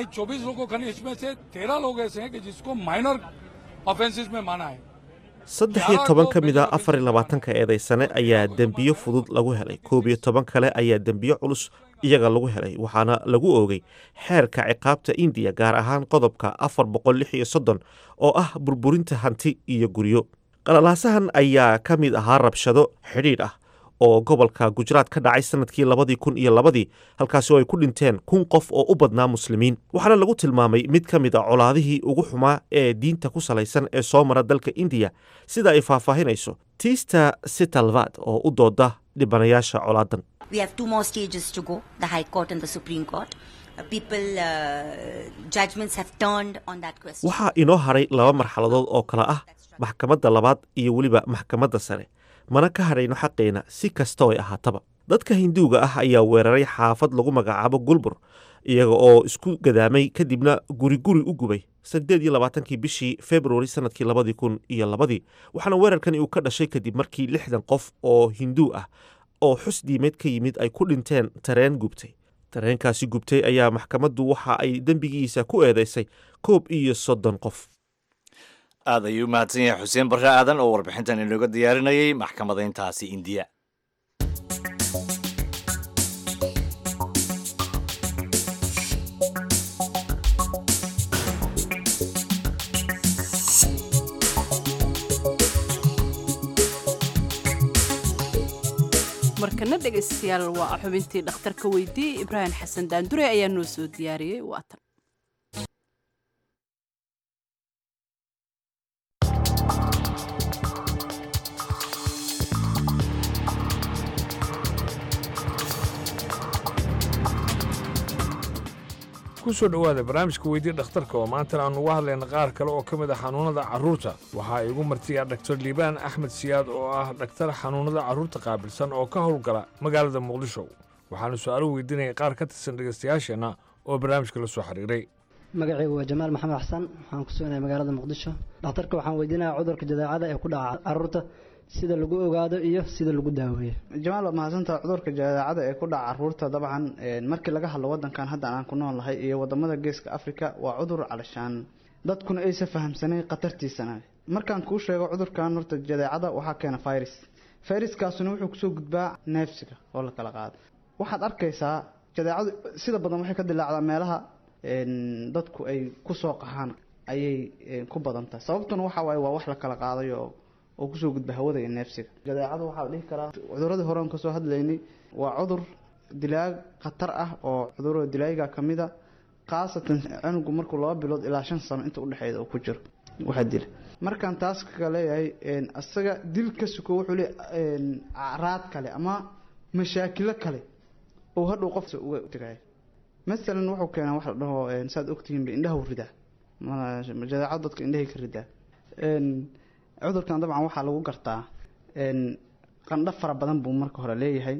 saddex iyo toban ka mid a afar iyo labaatanka eedaysane ayaa dembiyo fudud lagu helay koob iyo toban kale ayaa dembiyo culus iyaga lagu helay waxaana lagu oogay xeerka ciqaabta indiya gaar ahaan qodobka afar boqol lix iyo soddon oo ah burburinta hanti iyo guryo qalalaasahan ayaa ka mid ahaa rabshado xidhiidh ah oo gobolka gujaraat ka dhacay sannadkii labadii kun iyo labadii halkaasi oo ay ku dhinteen kun qof oo u badnaa muslimiin waxaana lagu tilmaamay mid ka mid a colaadihii ugu xumaa ee diinta ku salaysan ee soo mara dalka indiya sida ay faahfaahinayso tiista sitalvad oo u dooda dhibanayaasha colaadan We have two more stages to go the High Court and the Supreme Court. Uh, people, uh, judgments have turned on that question. waxaa inoo haray laba marxaladood oo kale ah maxkamadda labaad iyo weliba maxkamadda sare mana ka hadhayno xaqeena si kasta ay ahaataba dadka hinduuga ah ayaa weeraray xaafad lagu magacaabo gulbur iyaga oo isku gadaamay kadibna guri guri u gubay saddeed iyo labaatankii bishii februari sannadkii labadii kun iyo labadii waxaana weerarkani uu ka dhashay kadib markii lixdan qof oo hinduu ah oo xus diimeed ka yimid ay ku dhinteen tareen gubtay tareenkaasi gubtay ayaa maxkamaddu waxa ay dembigiisa ku eedaysay koob iyo soddon qof aad ayuu u mahadsan yahay xuseen barre aadan oo warbixintan inooga diyaarinayay maxkamadayntaasi indiya markana dhegaystayaal waa xubintii dhakhtarka weydiiyey ibraahim xasan daandure ayaa noo soo diyaariyey waatan ku soo dhowaada barnaamijka weydii dhakhtarka oo maantana aan uga hadlayna qaar kale oo ka mid ah xanuunnada carruurta waxaa igu martiya dhaktar liibaan axmed siyaad oo ah dhaktar xanuunnada carruurta qaabilsan oo ka howlgala magaalada muqdisho waxaanu su-aalo weydiinaya qaar ka tirsan dhegaystayaasheenna oo barnaamijka la soo xiriiray magacaygu waa jamaal maxamed xasan waxaan ku sugnahay magaalada muqdisho dhakhtarka waxaan weydiinayaa cudurka jadeecada ee ku dhaca carruurta sida lagu ogaado iyo sida lagu daaweeyo jamaal waa mahadsantaha cudurka jadeecada ee ku dhaca caruurta dabcan markii laga hadlo wadankan hadda aan ku nool nahay iyo wadamada geeska africa waa cudur calashaan dadkuna aysa fahamsanayn khatartiisana markaan kuu sheego cudurkan horta jadeecada waxaa keena virus viruskaasuna wuxuu kusoo gudbaa neefsiga oo la kala qaado waxaad arkaysaa jadeecadu sida badan waxay ka dilaacdaa meelaha dadku ay kusoo qahaan ayay ku badan tahay sababtuna waxa waaye waa wax la kala qaadayo oo kusoo gudba hawada iyo neefsiga jadeecadu waxaa la dhihi karaa cuduradii hore aan kasoo hadlaynay waa cudur dilaag khatar ah oo cudurada dilaaga kamid a khaasatan cunugu markuu laba bilood ilaa shan sano inta udhexeeda uu ku jiro waxaa dila markaan taas ka leeyahay isaga dil ka suko wuxuu le acraad kale ama mashaakilo kale oo hadhow qof uga tegaya masalan wuxuu keenaa wax la dhaho saad ogtihiin indhaha ridaa jadeecadu dadka indhahay ka ridaa cudurkan dabcan waxaa lagu gartaa qandho fara badan buu marka hore leeyahay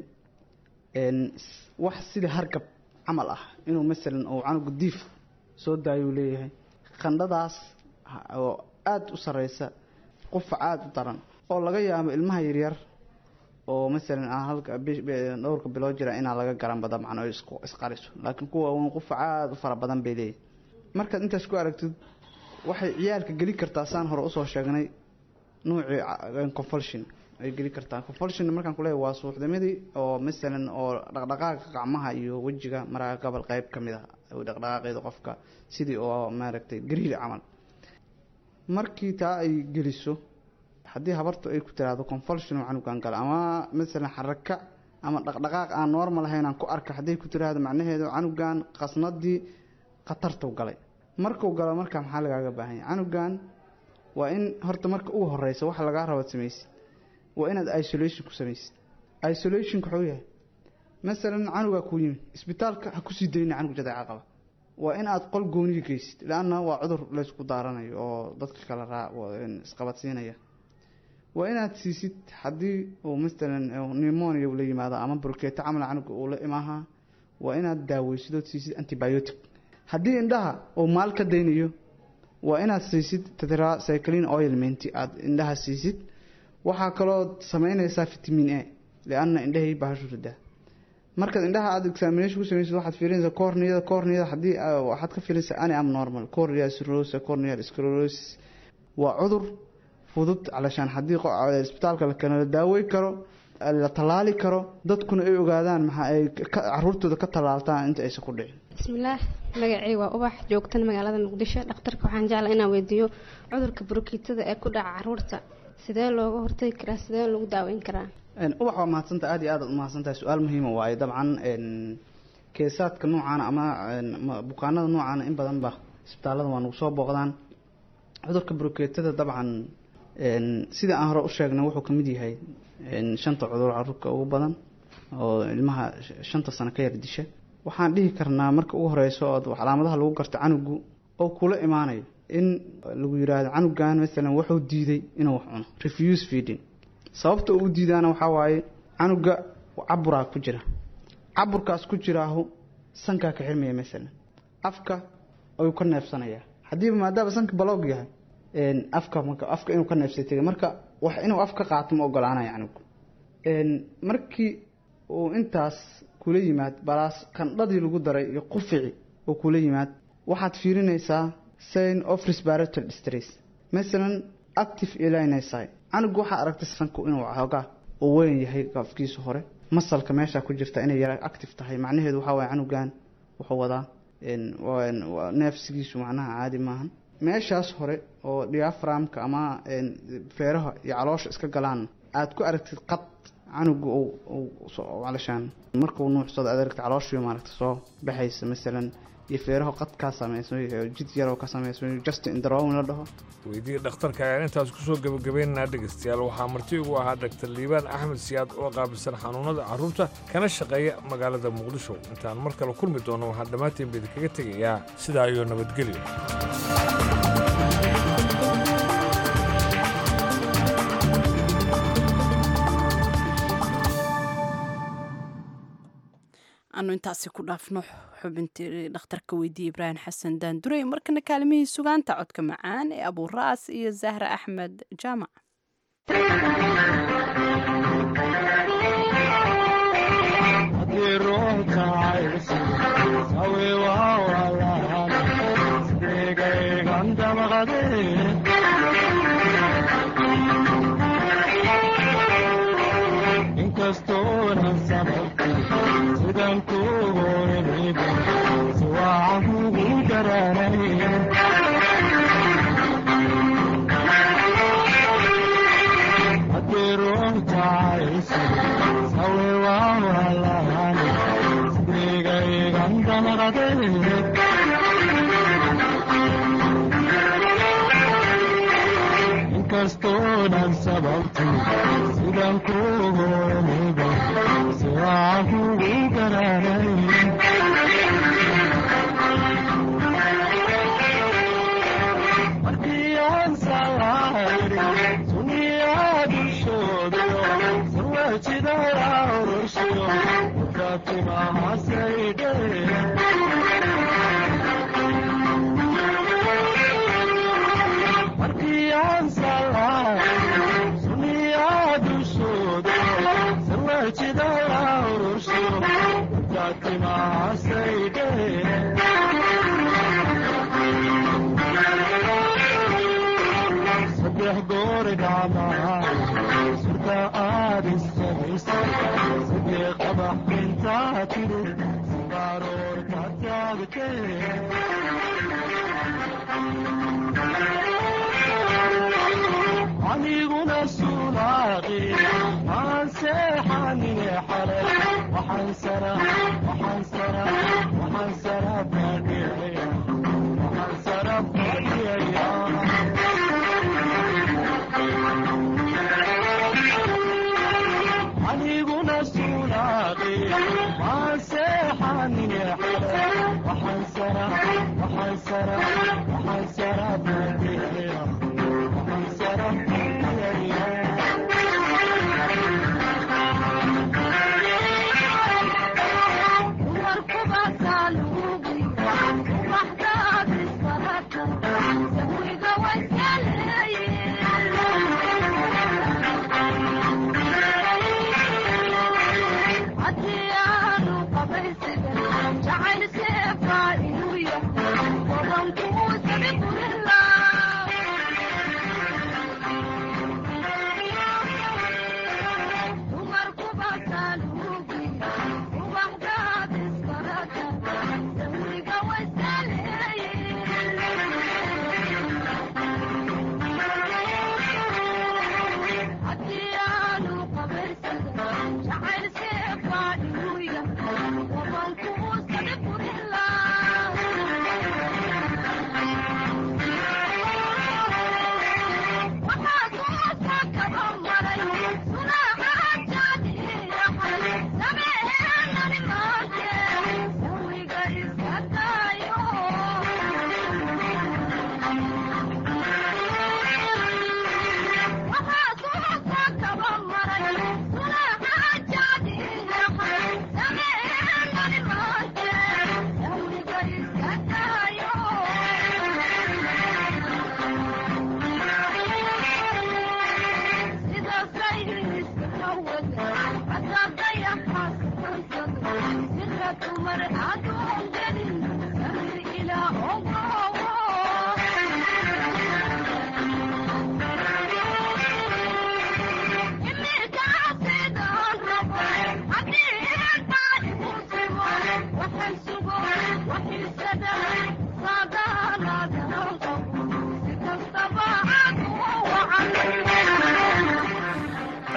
wax sida hargab camal ah inuu masalan uu canuga diif soo daayuu leeyahay qandhadaas oo aada u sareysa qufac aada u daran oo laga yaabo ilmaha yaryar oo masalan aan halka dhowrka bilood jira inaa laga garanba dabcan oo isqariso laakiin kuwa waaweyn qufac aada u fara badan bay leeyahay markaad intaas ku aragtid waxay ciyaalka geli kartaa saan hore usoo sheegnay nuucii confolsion ay geli kartaa confolsion markaan kuleeyahay waa suuxdamadii oo masalan oo dhaqdhaqaaqa gacmaha iyo wejiga maraga gobol qeyb ka mid ah dhaqdhaqaaqeeda qofka sidii oo maaragtay gariir camal markii taa ay geliso haddii habartu ay ku tiraahdo confolsion oo canugan gala ama masalan xaraka ama dhaqdhaqaaq aan normal ahayn aan ku arka hadday ku tiraahdo macnaheedu canugan qasnadii khatartu galay markuu galo markaa maxaa lagaaga baahan yahay canugan waa in horta marka ugu horeysa waxa lagaa raba samaysid waa inaad isolation ku samaysid isolationka wuxuu yahay masalan canugaa kuu yimid isbitaalka ha kusii dayna canug jadeeca qaba waa in aad qol gooniga geysid laanna waa cudur laysku daaranayo oo dadka kala raa isqabadsiinaya waa inaad siisid haddii uu masalan pneumonia la yimaado ama burkeeto camal canuga uu la imaaha waa inaad daaweysidood siisid antibiotic haddii indhaha uu maal ka daynayo waa inaad siisid tetracycline oilment aada indhaha siisid waxaa kaloo sameynaysaa vitamin a lianna indhahay bahashu ridaa markaad indhaha aada examination ku samaysid waxaad fiirinaysaa corneada corneada haddii waxaad ka fiirinaysaa ani am normal corneal cirrhosis corneal sclerosis waa cudur fudud calashaan haddii isbitaalka la keeno la daawey karo la tallaali karo dadkuna ay ogaadaan maxa ay caruurtooda ka tallaaltaan inta aysan ku dhicin bismillaah magacay waa ubax joogtan magaalada muqdisho dhakhtarka waxaan jeclaa inaan weydiiyo cudurka burukiitada ee ku dhaca caruurta sidee looga hortagi karaa sidee lagu daaweyn karaa ubax waa mahadsanta aad iyo aad u mahadsantahay su-aal muhiima waaye dabcan keesaadka noocaana ama bukaanada noocaana in badanba isbitaalada waa nagu soo booqdaan cudurka burukeetada dabcan sida aan hore u sheegnay wuxuu kamid yahay shanta cudur caruurka ugu badan oo ilmaha shanta sano ka yar disha waxaan dhihi karnaa marka ugu horeyso oo calaamadaha lagu garto canugu oo kula imaanayo in lagu yiraahdo canugan masalan wuxuu diiday inuu wax cuno refuse feeding sababta uu diidaana waxaa waaye canuga caburaa ku jira caburkaas ku jiraahu sankaa ka xirmaya masalan afka ayuu ka neefsanayaa haddiiba maadaama sanka baloog yahay afka afka inuu ka neefsay tegay marka wax inuu af ka qaato ma ogolaanayo canugu markii uu intaas kula yimaad balaas qandhadii lagu daray iyo qufici oo kula yimaad waxaad fiirinaysaa sign of respiratory distress masalan active elinsi canugu waxaa aragtay sanku inuu xoogaa uu weyn yahay afkiisa hore masalka meesha ku jirta inay yara active tahay macnaheedu waxaa waye canugan wuxuu wadaa neefsigiisu macnaha caadi maahan meeshaas hore oo diaframka ama feeraha iyo caloosha iska galaan aad ku aragtid qad canuga calashaan markuu nuucsado aad aragtid calooshiyo maaragta soo baxaysa masalan iyo feeraho qad kaa samaysmay oo jid yaroo ka samaysmay just in the rown la dhaho weydii dhakhtarka ayaan intaas kusoo gebagabaynaynaa dhegaystayaal waxaa marti ugu ahaa dhaktar liibaan axmed siyaad oo qaabilsan xanuunada carruurta kana shaqeeya magaalada muqdisho intaan mar kale kulmi doono waxaan dhammaantiin ba idinkaga tegayaa sidaa iyo nabadgelyo anu intaasi ku dhaafno xubintii dhakhtarka weydiiyey ibraahim xasan daandurey markana kaalimihii sugaanta codka macaan ee abuuraas iyo zahra axmed jaamac inkastoonan sababtay sidan kugu imiba siwaacan kugu garanay haddii ruux jacaysi sawe waan walahani sidrigaygan damaqaday inkastoonan sababtay sidan kugu imiba siwaacan kugu garanay markii aan salaayri suniyaa dushoodayo sarwajidaya urushiyo ukatimahasaydhe markii aan salaayri suniyaa dushoodayo sarwajidaya urushiyo ukatimahasaydhe saddex goori dhacmaa surta aad isamaysa saddex qabax intaa tiri sibaaroor ka taagtee aniguna sulaaqi maan seexanine xale waxaan sara waxaan sara waxaan sara badhicaya waxaan sara badhicaya aniguna sulaaqi maan seexanine xale waxaan sara waxaan sara waxaan sara badhicaya waxaan sara jacayl seefaa inuu yahay wadanku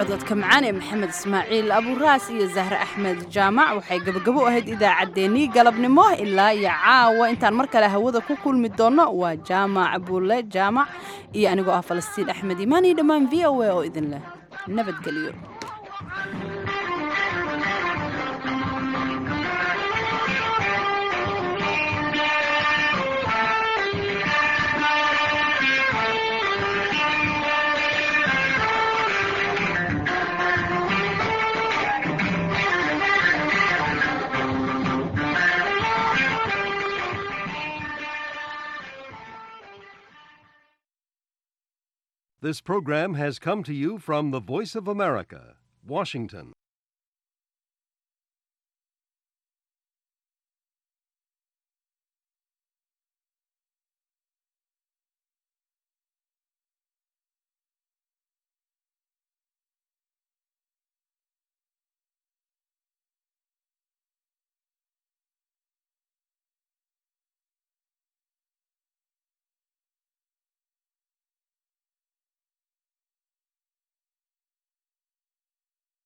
cododka macaan ee maxamed ismaaciil aburaas iyo zahre axmed jaamac waxay gabagabo u ahayd idaacaddeenii galabnimo ilaa iyo caawa intaan mar kale hawada ku kulmi doonno waa jaamac bulle jaamac iyo anigoo ah falastiin axmed imaan iyo dhammaan v o a oo idin leh nabadgelyo This program has come to you from the Voice of America, Washington.